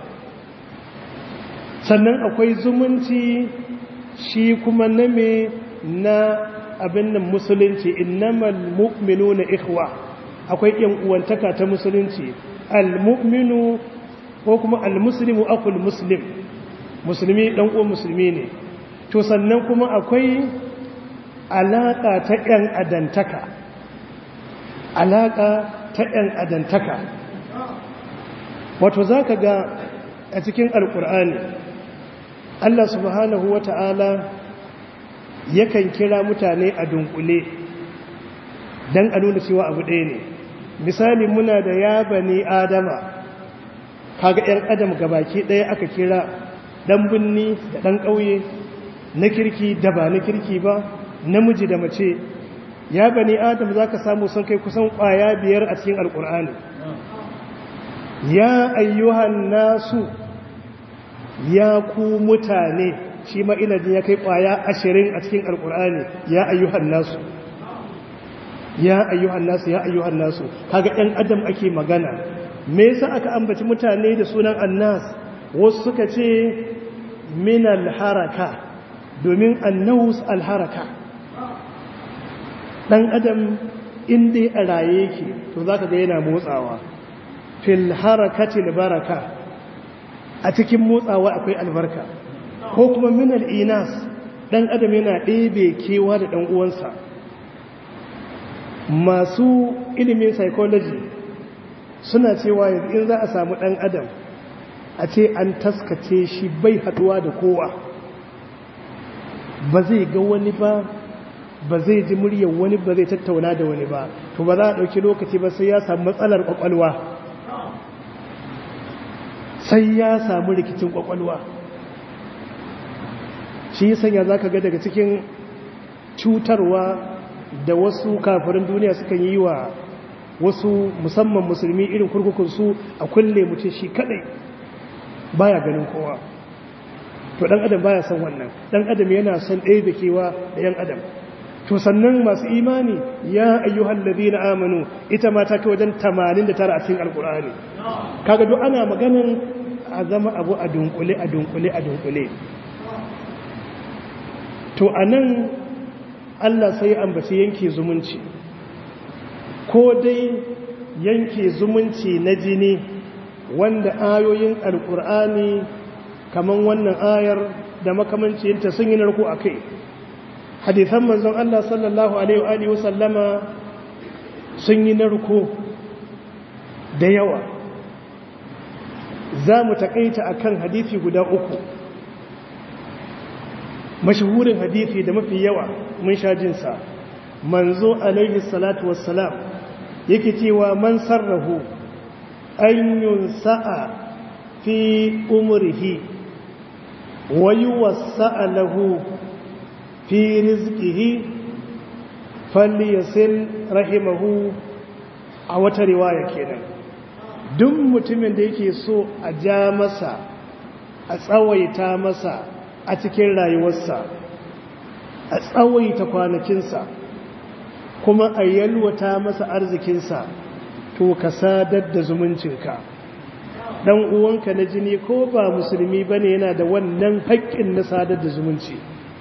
sannan akwai zumunci shi kuma na me na abin nan musulunci innamal mu'minu na ikhwa akwai yan uwantaka ta musulunci al-mu'minu ko kuma al-muslimu akul muslim musulmi dan uwan musulmi ne to sannan kuma akwai alaka ta yan adantaka alaka ta yan adantaka wato zaka ga a cikin alkur'ani Allah subhanahu wata'ala yakan kira mutane a dunkule don a nuna cewa abu ɗaya ne misali muna da ya bani adama kaga 'yan adam gabaki ɗaya aka kira ɗan binni da ɗan ƙauye na kirki da ba na kirki ba namiji da mace ya bani adam za ka samu sun kai kusan ƙwaya biyar a cikin alƙur'ani ya ayyuhan nasu ya ku mutane shi ma ina jin ya kai kwaya ashirin a cikin alkur'ani ya ayyuhan nasu ya ayyuhan nasu ya ayyuhan nasu kaga ɗan adam ake magana me yasa aka ambaci mutane da sunan annas wasu suka ce min alharaka domin annus alharaka dan adam in dai a raye yake to zaka ga yana motsawa fil harakati baraka a cikin motsawa akwai albarka ko kuma minal inas dan adam yana ɗebe kewa da ɗan uwansa masu ilimin psychology suna cewa in za a samu ɗan adam a ce an taskace shi bai haɗuwa da kowa ba zai ga wani ba ba zai ji muryar wani ba zai tattauna da wani ba to ba za a ɗauki lokaci ba sai ya samu matsalar ƙwaƙwalwa sai ya samu rikicin ƙwaƙwalwa shi sanya za ka ga daga cikin cutarwa da wasu kafirin duniya suka yi wa wasu musamman musulmi irin kurkukunsu a kulle mutum shi kadai baya ganin kowa to dan adam baya son wannan dan adam yana son ɗaya da kewa da yan adam to sannan masu imani ya ayyuhal ladina amanu ita ma ta kai wajen 89 a cikin alkur'ani kaga duk ana maganin a zama abu a dunkule a dunkule a dunkule to a nan Allah sai ambaci yanke zumunci ko dai yanke zumunci na jini wanda ayoyin alkur'ani kaman wannan ayar da makamancinta sun yi narko a kai hadithan manzon Allah sallallahu alaihi wa sallama sun yi narko da yawa za mu taƙaita a kan hadithi guda uku mashahurin hadithi da mafi yawa mun sha jinsa manzo alaihi salatu wassalam yake cewa man sarrahu an yunsa'a fi umrihi wa yuwassa'a lahu fi rizqihi falyasil rahimahu a wata riwaya kenan duk mutumin da yake so a ja masa a tsawaita masa a cikin rayuwarsa a tsawaita kwanakinsa kuma a yalwata masa arzikinsa to ka sadar da zumuncinka dan uwanka na jini ko ba musulmi bane yana da wannan haƙƙin na sadar da zumunci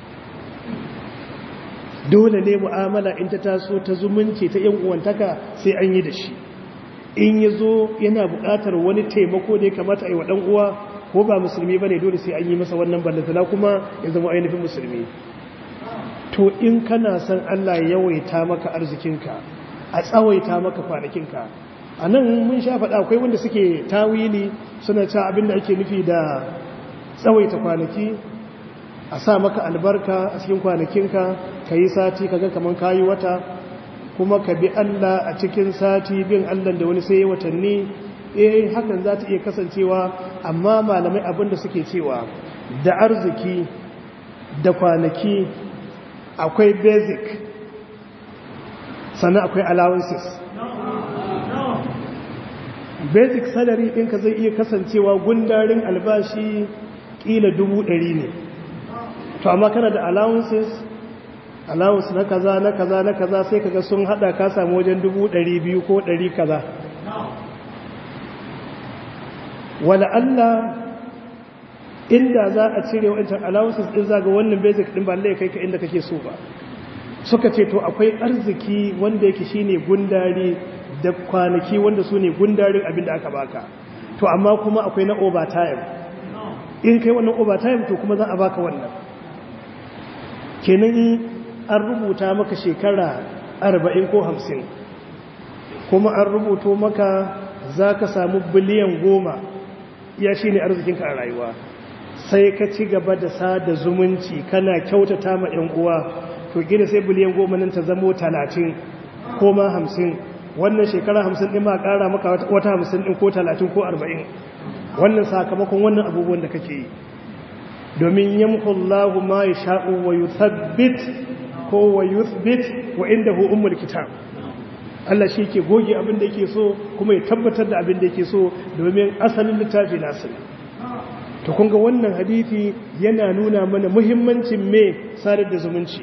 dole ne mu'amala in ta taso ta zumunci ta yan uwantaka sai an yi da shi in ya zo yana buƙatar wani taimako da ya kamata a yi wa ɗan uwa ko ba musulmi ba ne dole sai an yi masa wannan ballantana kuma ya zama ainihin musulmi to in kana son Allah ya yawaita maka arzikinka a tsawaita maka kwanakinka a nan mun sha faɗa akwai wanda suke tawili suna cewa abin da ake nufi da tsawaita kwanaki a sa maka albarka a cikin kwanakinka ka yi sati kaga kamar kayi wata kuma ka bi Allah a cikin sati bin Allah da wani sai watanni eh hakan za ta iya kasancewa amma malamai abin da suke cewa da arziki da kwanaki akwai basic sannan akwai allowances basic salary ɗinka zai iya kasancewa gundarin albashi ƙila dubu ɗari ne to amma kana da allowances allowance na kaza na kaza na kaza sai kaga sun hada ka samu wajen dubu ɗari biyu ko ɗari kaza wala Allah inda za a cire wancan allowances din zaga wannan basic din ba lai kai ka inda kake so ba suka ce to akwai arziki wanda yake shine gundari da kwanaki wanda su ne gundarin abin da aka baka to amma kuma akwai na overtime in kai wannan overtime to kuma za a baka wannan kenan an rubuta maka shekara arba'in ko hamsin kuma an rubuto maka za ka samu biliyan goma ya shi ne arzikinka a rayuwa sai ka ci gaba da sada zumunci kana kyautata ma 'yan uwa to gina sai biliyan goma nan ta zamo talatin ko ma hamsin wannan shekara hamsin ɗin ma ƙara maka wata hamsin ɗin ko talatin ko arba'in wannan sakamakon wannan abubuwan da kake yi domin yamhullahu ma ya sha'u wa yuthabbit ko wa yuthbit wa indahu ummul kitab Allah shi ke goge abin da yake so kuma ya tabbatar da abin da yake so domin asalin littafi nasu to kun ga wannan hadisi yana nuna mana muhimmancin me sadar da zumunci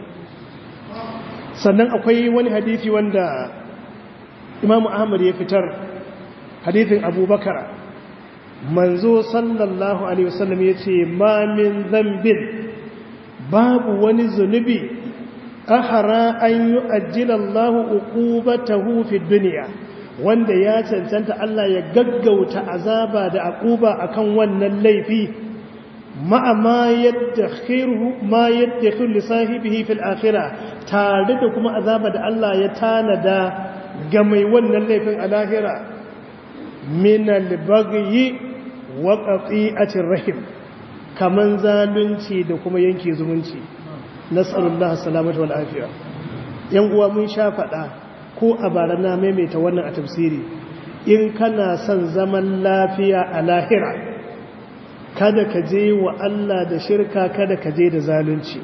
sannan akwai wani hadisi wanda Imam Ahmad ya fitar hadisin Abubakar manzo sallallahu alaihi wasallam yace ma min dhanbin babu wani zunubi ahara an yi ajiyallahu uqubatahu fi duniya wanda ya cancanta Allah ya gaggauta azaba da aquba akan wannan laifi ma'a ma yaddakhiru ma yaddakhiru li sahibihi fil akhirah tare da kuma azaba da Allah ya tanada ga mai wannan laifin a lahira min al-baghyi wa qati'atir rahim kaman zalunci da kuma yanke zumunci nasarullah salamatu wal afiya yan uwa mun sha faɗa ko a bara na maimaita wannan a tafsiri in kana son zaman lafiya a lahira kada ka je wa Allah da shirka kada ka je da zalunci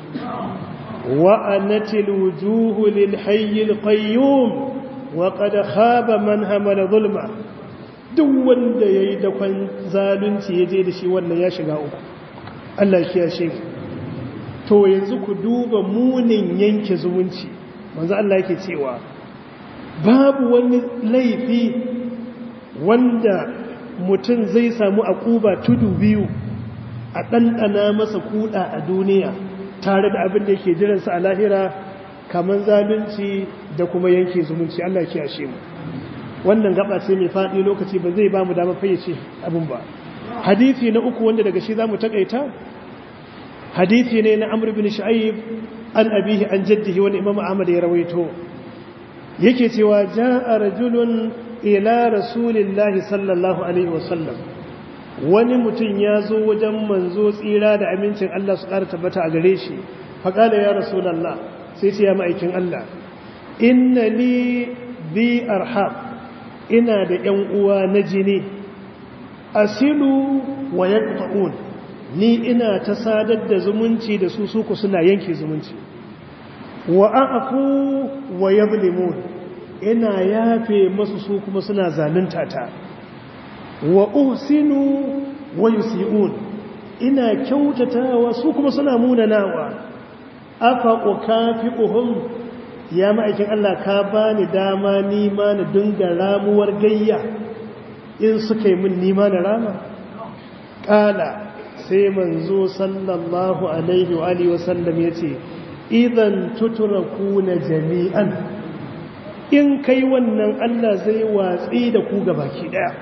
wa anatil wujuhu lil hayyil qayyum wa qad khaba man hamala zulma duk wanda yayi da kwan zalunci yaje da shi wannan ya shiga uku Allah ya kiyashe mu to yanzu ku duba munin yanke zumunci manzo Allah yake cewa babu wani laifi wanda mutum zai samu akuba tudu biyu a ɗanɗana masa kuɗa a duniya tare da abin da yake jiransa a lahira kamar zalunci da kuma yanke zumunci Allah ya ashe mu wannan gaba ce mai faɗi lokaci ba zai ba mu dama fayyace abin ba hadisi na uku wanda daga shi za mu taƙaita hadithi ne na amr bin shu'aib an abihi an jaddihi wani imam ahmad ya rawaito yake cewa jaa rajulun ila rasulillahi sallallahu alaihi wasallam wani mutum ya zo wajen manzo tsira da amincin Allah su ƙara tabbata a gare shi faƙala ya rasulallah sai ce ya ma'aikin Allah inna ni bi arham ina da ‘yan uwa na jini asilu wa yaqta'un ni ina ta sadar da zumunci da su suku suna yanke zumunci wa a'fu wa yadhlimun ina yafe masu su kuma suna zalunta ta wa uhsinu wa yusi'un ina kyautatawa su kuma suna munanawa afa ukafi'uhum ya ma'aikin Allah ka bani dama nima na dinga ramuwar gayya in suka yi min nima na rama ƙala sai manzo sallallahu alaihi wa alihi wasallam ya ce idan tuturaku na jami'an in kai wannan Allah zai watsi da ku baki ɗaya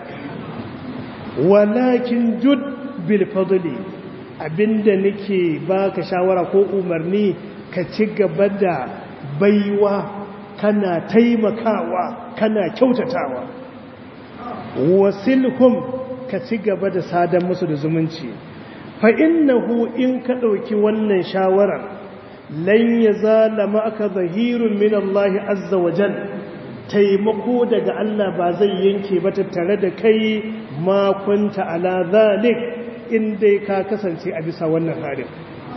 walakin jud bil fadli abinda nake baka shawara ko umarni ka ci gaba da baiwa kana taimakawa kana kyautatawa wasilhum ka ci gaba da sadan musu da zumunci fa innahu in ka ɗauki wannan shawarar lan yazala ma'aka zahirun min Allah azza wa jal taimako daga Allah ba zai yanke ba tattare da kai ma kunta ala zalik in dai ka kasance a bisa wannan halin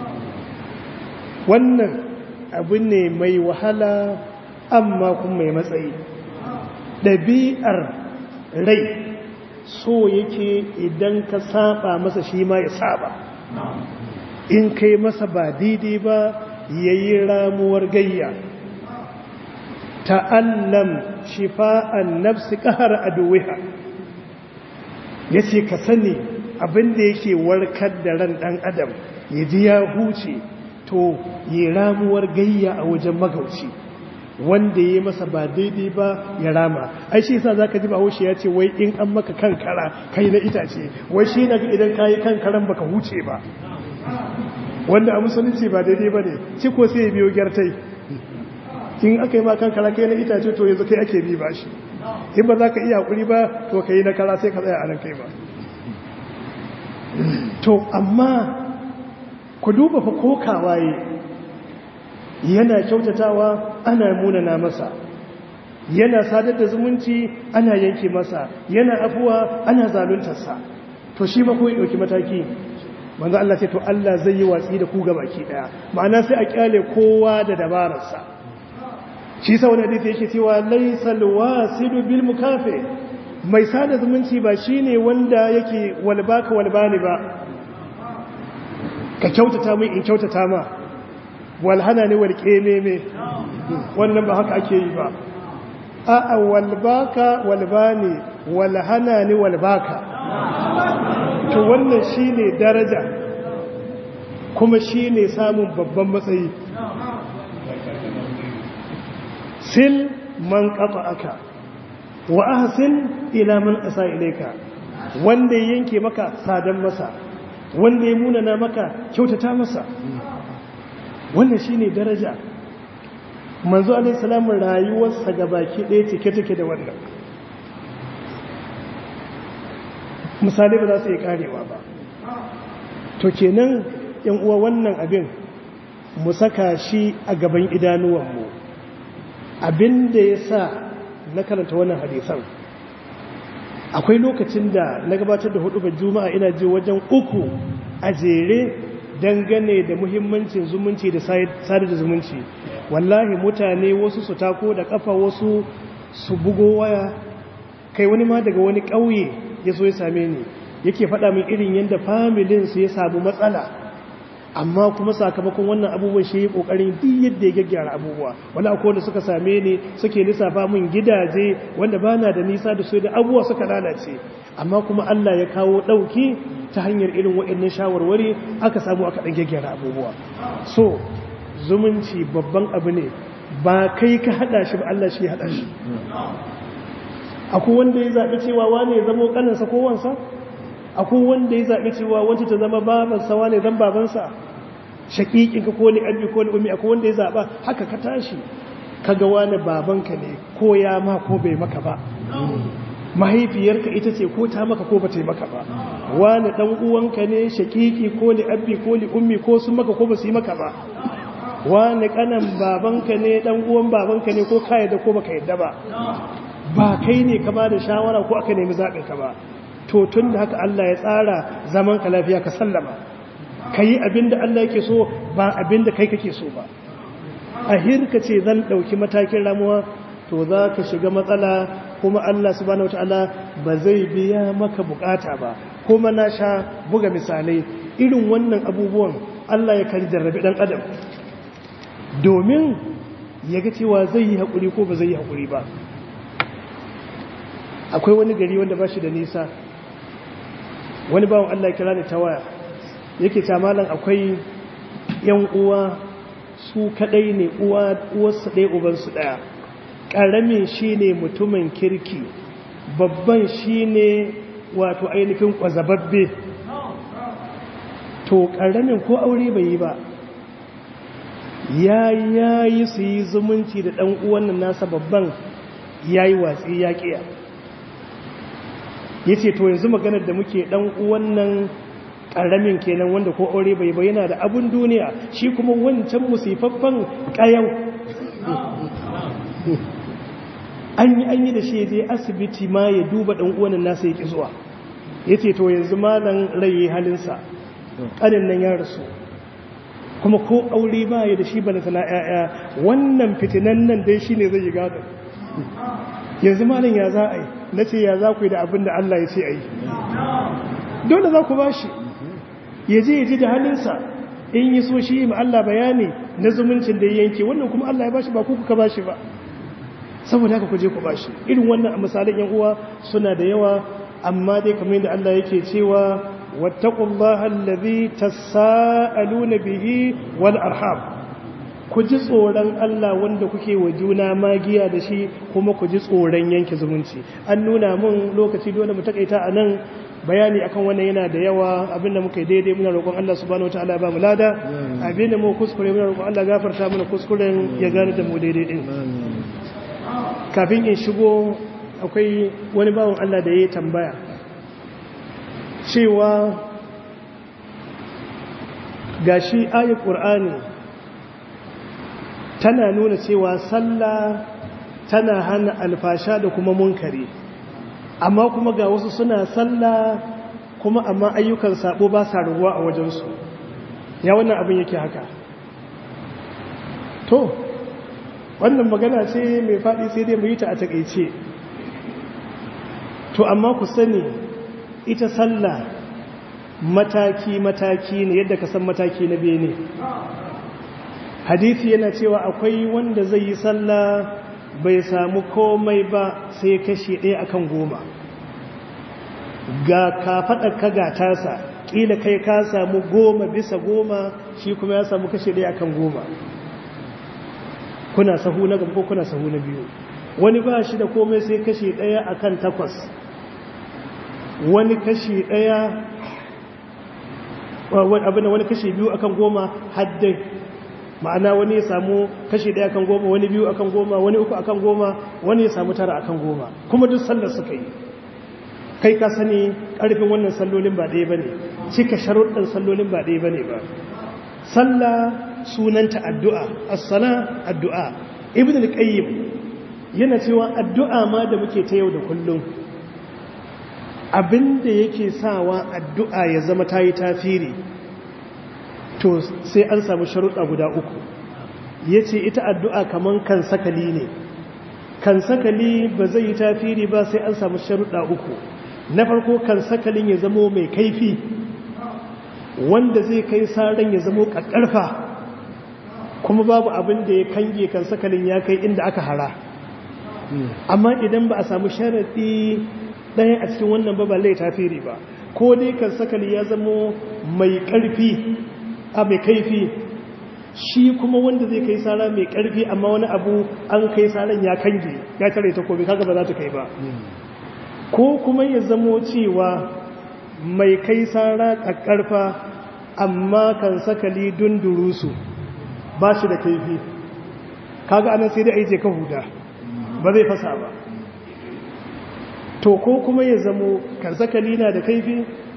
wannan abu ne mai wahala amma kuma mai matsayi ɗabi'ar rai so yake idan ka saba masa shi ma ya saba in kai masa ba daidai ba ya yi ramuwar gayya ta'allam shifa'an nafsi ƙahar aduwiha ya ce ka sani abinda yake warkar da ran ɗan adam ya ji ya huce to yi ramuwar gayya a wajen magauci wanda ya masa ba daidai ba ya rama ai shi yasa zaka ji bahaushe ya ce wai in an maka kankara kai na itace wai shi na idan kayi kankaran baka huce ba wanda a musulunci ba daidai ba ne ciko sai ya biyo gyartai in aka yi ma kankara kai na itace to yanzu kai ake bi ba shi in ba za ka iya hakuri ba to ka yi na kara sai ka tsaya a nan kai ba to amma ku duba fa ko kawaye yana kyautatawa ana munana masa yana sadar da zumunci ana yanke masa yana afuwa ana zaluntarsa to shi ba ko ya dauki mataki manzo Allah ce to Allah zai yi watsi da ku baki daya ma'ana sai a kyale kowa da dabararsa shi sa wani hadisi yake cewa laysal wasidu bil mukafi mai sada zumunci ba shine wanda yake walbaka walbani ba ka kyautata mai in kyautata ma walhana ne walƙe ne me wannan ba haka ake yi ba a'a walbaka walbani walhana ne walbaka to wannan shine daraja kuma shine samun babban matsayi sil man aka wa ahsin ila man asa ilayka wanda yanke maka sadan masa wanda ya munana maka kyautata masa wannan shine daraja manzo alaihi salamu rayuwarsa gabaki ɗaya cike take da wannan misali ba za su yi karewa ba to kenan yan uwa wannan abin mu saka shi a gaban idanuwanmu abin da ya sa na karanta wannan hadisan akwai lokacin da na gabatar da hudu ba juma'a ina ji wajen uku a jere dangane da muhimmancin zumunci da sadar da zumunci wallahi mutane wasu su tako da kafa wasu su bugo waya kai wani ma daga wani ƙauye ya so ya same ni yake faɗa min irin yadda familin su ya samu matsala amma kuma sakamakon wannan abubuwan shi kokarin duk yadda ya gaggyara abubuwa wani akwai da suka same ni suke lissafa min gidaje wanda bana da nisa da su da abubuwa suka lalace amma kuma Allah ya kawo dauki ta hanyar irin waɗannan shawarwari aka samu aka dan gaggyara abubuwa so zumunci babban abu ne ba kai ka hada shi ba Allah shi ya hada shi akwai wanda ya zaɓi cewa wane ya zama kaninsa ko wansa akwai wanda ya zaɓi cewa wancan ta zama babansa wane zan babansa shaƙiƙinka ko ni abi ko ni umi akwai wanda ya zaɓa haka ka tashi ka ga wani babanka ne ko ya ma ko bai maka ba mahaifiyarka ita ce ko ta maka ko ba ta yi maka ba wani dan uwanka ne shakiki ko li abbi ko li ummi ko sun maka ko ba su yi maka ba wani kanan babanka ne dan uwan babanka ne ko ka yadda ko baka yadda ba ba kai ne ka ba da shawara ko aka nemi zaɓin ka ba to tun da haka Allah ya tsara zaman ka lafiya ka sallama ka yi abin da Allah yake so ba abin da kai kake so ba a hirka ce zan ɗauki matakin ramuwa to za ka shiga matsala kuma Allah subhanahu wataala ba zai biya maka bukata ba kuma na sha buga misalai irin wannan abubuwan Allah ya kan jarrabi ɗan adam domin ya ga cewa zai yi haƙuri ko ba zai yi haƙuri ba akwai wani gari wanda ba shi da nisa wani bawan Allah kira ni ta waya yake ta malam akwai yan uwa su kadai ne uwa uwarsu ɗaya ubansu ɗaya ƙaramin shi ne mutumin kirki babban shi ne wato ainihin ƙwazababbe to ƙaramin ko aure bai yi ba ya yayi su yi zumunci da ɗan uwan nasa babban ya yi watsi ya ƙiya ya ce to yanzu maganar da muke ɗan uwan nan ƙaramin kenan wanda ko aure bai bayyana da abun duniya shi kuma wancan musifaffen ƙayau an yi an yi da shi je asibiti ma ya duba ɗan uwan nasa ya ƙi zuwa ya ce to yanzu malan rai halinsa ƙanin nan ya rasu kuma ko aure ba ya da shi ba na sana ‘ya'ya wannan fitinan nan dai shi ne zai yi gado yanzu malin ya za a yi na ce ya za ku yi da abin da Allah ya ce a yi dole za ku ba shi ya je ya ji da halinsa in yi so shi ma Allah bayani na zumuncin da ya yanke wannan kuma Allah ya ba shi ba ku kuka ba shi ba saboda haka ku je ku ba shi irin wannan misalin yan uwa suna da yawa amma dai kamar yadda Allah yake cewa wattaqullaha allazi tasaaluna bihi wal arham ku ji tsoron Allah wanda kuke wa juna magiya da shi kuma ku ji tsoron yanke zumunci an nuna mun lokaci dole mu takaita a nan bayani akan wannan yana da yawa abinda muka yi daidai muna roƙon Allah subhanahu wataala ba mu lada abinda mu kuskure muna roƙon Allah gafarta mana kuskuren ya gane da mu daidai din kafin in shigo akwai wani bawan Allah da ya tambaya cewa gashi ayat qur'ani tana nuna cewa sallah tana hana alfasha da kuma munkari amma kuma ga wasu suna sallah kuma amma ayyukan sabo ba sa ruwa a wajensu ya wannan abin yake haka to wannan magana ce mai faɗi sai dai mu yi ta a takaice to amma ku sani ita sallah mataki-mataki ne yadda ka san mataki na bene hadithi yana cewa akwai wanda zai yi sallah bai samu komai ba sai kashi ɗaya akan goma ga kafaɗar ka ga tasa ƙila kai ka samu goma bisa goma shi kuma ya samu kashi ɗaya akan goma kuna sahu na gaba ko kuna sahu na biyu wani ba shi da komai sai kashi ɗaya akan takwas wani kashi ɗaya abin wani kashi biyu akan goma haddai ma'ana wani ya samu kashi ɗaya akan goma wani biyu akan goma wani uku akan goma wani ya samu tara akan goma kuma duk sallar suka yi kai ka sani ƙarfin wannan sallolin ba ɗaya ba ne cika sharuɗin sallolin ba ɗaya ba ne ba sallah sunanta addu'a as-sala addu'a ibn al-qayyim yana cewa addu'a ma da muke ta yau da kullum abinda yake sawa addu'a ya zama ta yi tafiri to sai an samu sharuɗa guda uku ya ce ita addu'a kaman kan sakali ne kan sakali ba zai yi tafiri ba sai an samu sharuɗa uku na farko kan sakalin ya zamo mai kaifi wanda zai kai saran ya zamo ƙaƙƙarfa kuma babu abin da ya kange kan sakalin ya kai inda aka hara amma idan ba a samu sharaɗi ɗaya a cikin wannan ba ba lai tafiri ba ko dai kan sakali ya zamo mai ƙarfi a mai kaifi shi kuma wanda zai kai sara mai ƙarfi amma wani abu an kai saran ya kange ya tare ta komi kaga ba za ta kai ba ko kuma ya zamo cewa mai kai sara ƙaƙƙarfa amma kan sakali dundurusu ba shi da kaifi kaga anan sai dai aije ka huda ba zai fasa ba to ko kuma ya zamo kan sakali na da kaifi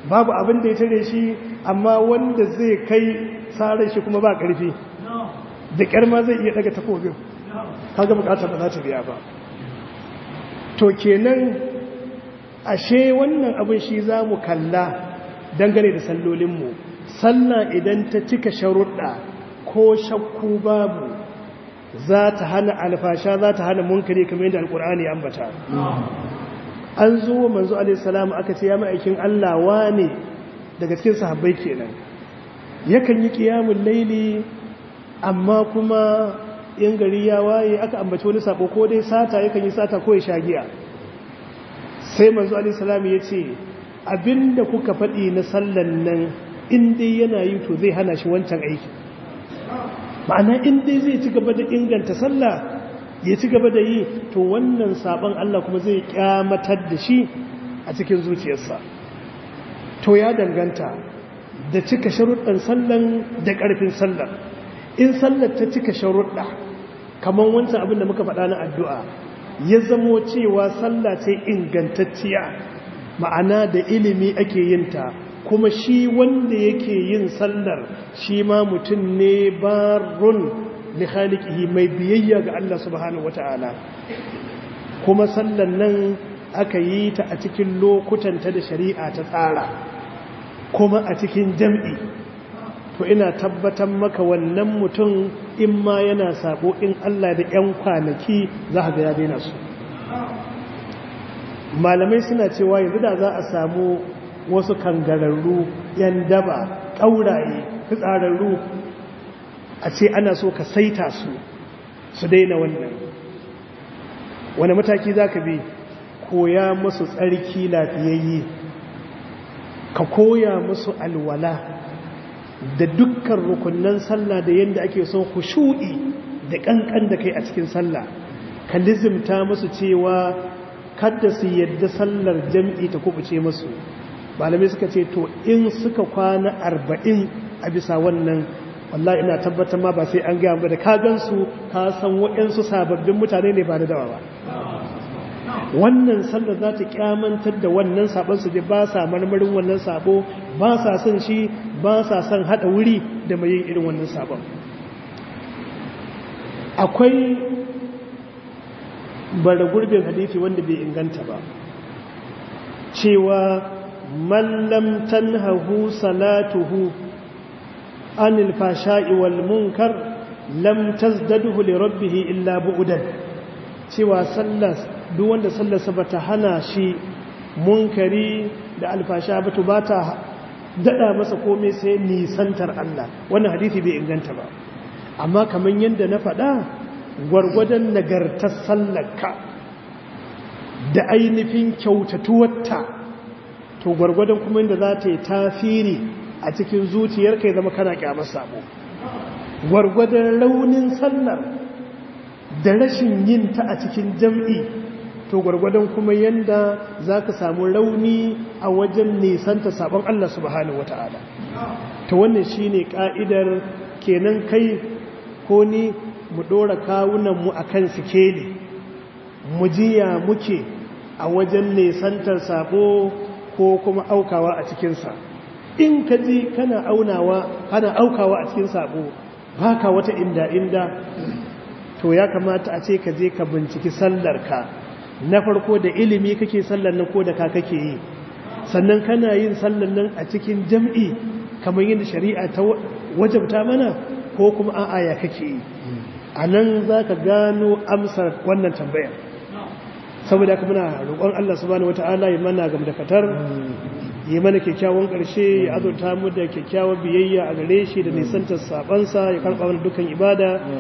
babu abin da ya tare shi amma wanda zai kai tsarin shi kuma ba ƙarfi da ƙyar ma zai iya daga takobin kaga bukatar ba za ta biya ba to kenan ashe wannan abin shi za mu kalla dangane da sallolinmu sallah idan ta cika sharuɗa ko shakku babu za ta hana alfasha za ta hana munkari kamar yadda alkur'ani ambata an zo wa manzo alaihissalam aka ce ya ma'aikin Allah wane daga cikin sahabbai kenan yakan yi qiyamul laili amma kuma in gari ya waye aka ambaci wani sabo ko dai sata yakan yi sata ko ya shagiya sai manzo alaihissalam ya ce abinda kuka faɗi na sallan nan in dai yana yi to zai hana shi wancan aiki ma'ana in dai zai ci gaba da inganta sallah ya ci gaba da yi to wannan sabon Allah kuma zai kyamatar da shi a cikin zuciyarsa to ya danganta da cika sharuɗan sallan da ƙarfin sallar in sallar ta cika sharuɗa kamar wancan abin da muka faɗa na addu'a ya zamo cewa sallah ce ingantacciya ma'ana da ilimi ake yinta kuma shi wanda yake yin sallar shi ma mutum ne barun li khaliqihi mai biyayya ga Allah subhanahu wata'ala kuma sallan nan aka yi ta a cikin lokutanta da shari'a ta tsara kuma a cikin jam'i to ina tabbatar maka wannan mutum in ma yana sabo in Allah da 'yan kwanaki za ga ya daina su malamai suna cewa yanzu da za a samu wasu kangararru 'yan daba ƙauraye fitsararru a ce ana so ka saita su su daina wannan wani mataki za ka bi koya musu tsarki lafiyayye ka koya musu alwala da dukkan rukunan sallah da yadda ake son khushu'i da kankan da kai a cikin sallah ka lizimta musu cewa kada su yadda sallar jam'i ta kubuce musu malamai suka ce to in suka kwana arba'in a bisa wannan wallahi ina tabbatar ma ba sai an gaya ba da ka gansu ka san waɗansu sababbin mutane ne ba da dawa ba wannan sallar za ta kyamantar da wannan sabon su ba sa marmarin wannan sabo ba sa son shi ba sa son hada wuri da mai yin irin wannan sabon akwai bara gurbin hadisi wanda bai inganta ba cewa man lam tanhahu salatuhu anil fasha'i wal munkar lam tazdadhu li rabbih illa bu'dan cewa sallar duk wanda sallarsa bata hana shi munkari da alfasha ba to bata dada masa komai sai nisantar Allah wannan hadisi bai inganta ba amma kaman yanda na faɗa gwargwadon nagartar sallarka da ainihin kyautatuwarta to gwargwadon kuma inda za ta yi tafiri a cikin zuciyarka ya zama kana kyamar sabo gwargwadon raunin sallar da rashin yin ta a cikin jam'i to gwargwadon kuma yanda za ka samu rauni a wajen nisanta sabon Allah subhanahu wata'ala to wannan shi ne ƙa'idar kenan kai ko ni mu ɗora kawunanmu a kan sikeli mu jiya muke a wajen nisantar sabo ko kuma aukawa a cikinsa in ka ji kana aunawa kana aukawa a cikin sabo baka wata inda inda to ya kamata a ce ka je ka binciki sallarka na farko da ilimi kake sallar nan ko da ka kake yi sannan kana yin sallar nan a cikin jam'i kamar yadda shari'a ta wajabta mana ko kuma a'a ya kake yi a nan za ka gano amsar wannan tambayar saboda haka muna roƙon Allah subhanahu wata'ala ya mana gam da katar yi mana kyakkyawan ƙarshe ya azurta mu da kyakkyawan biyayya a gare shi da nisantar sabansa ya karɓa mana dukkan ibada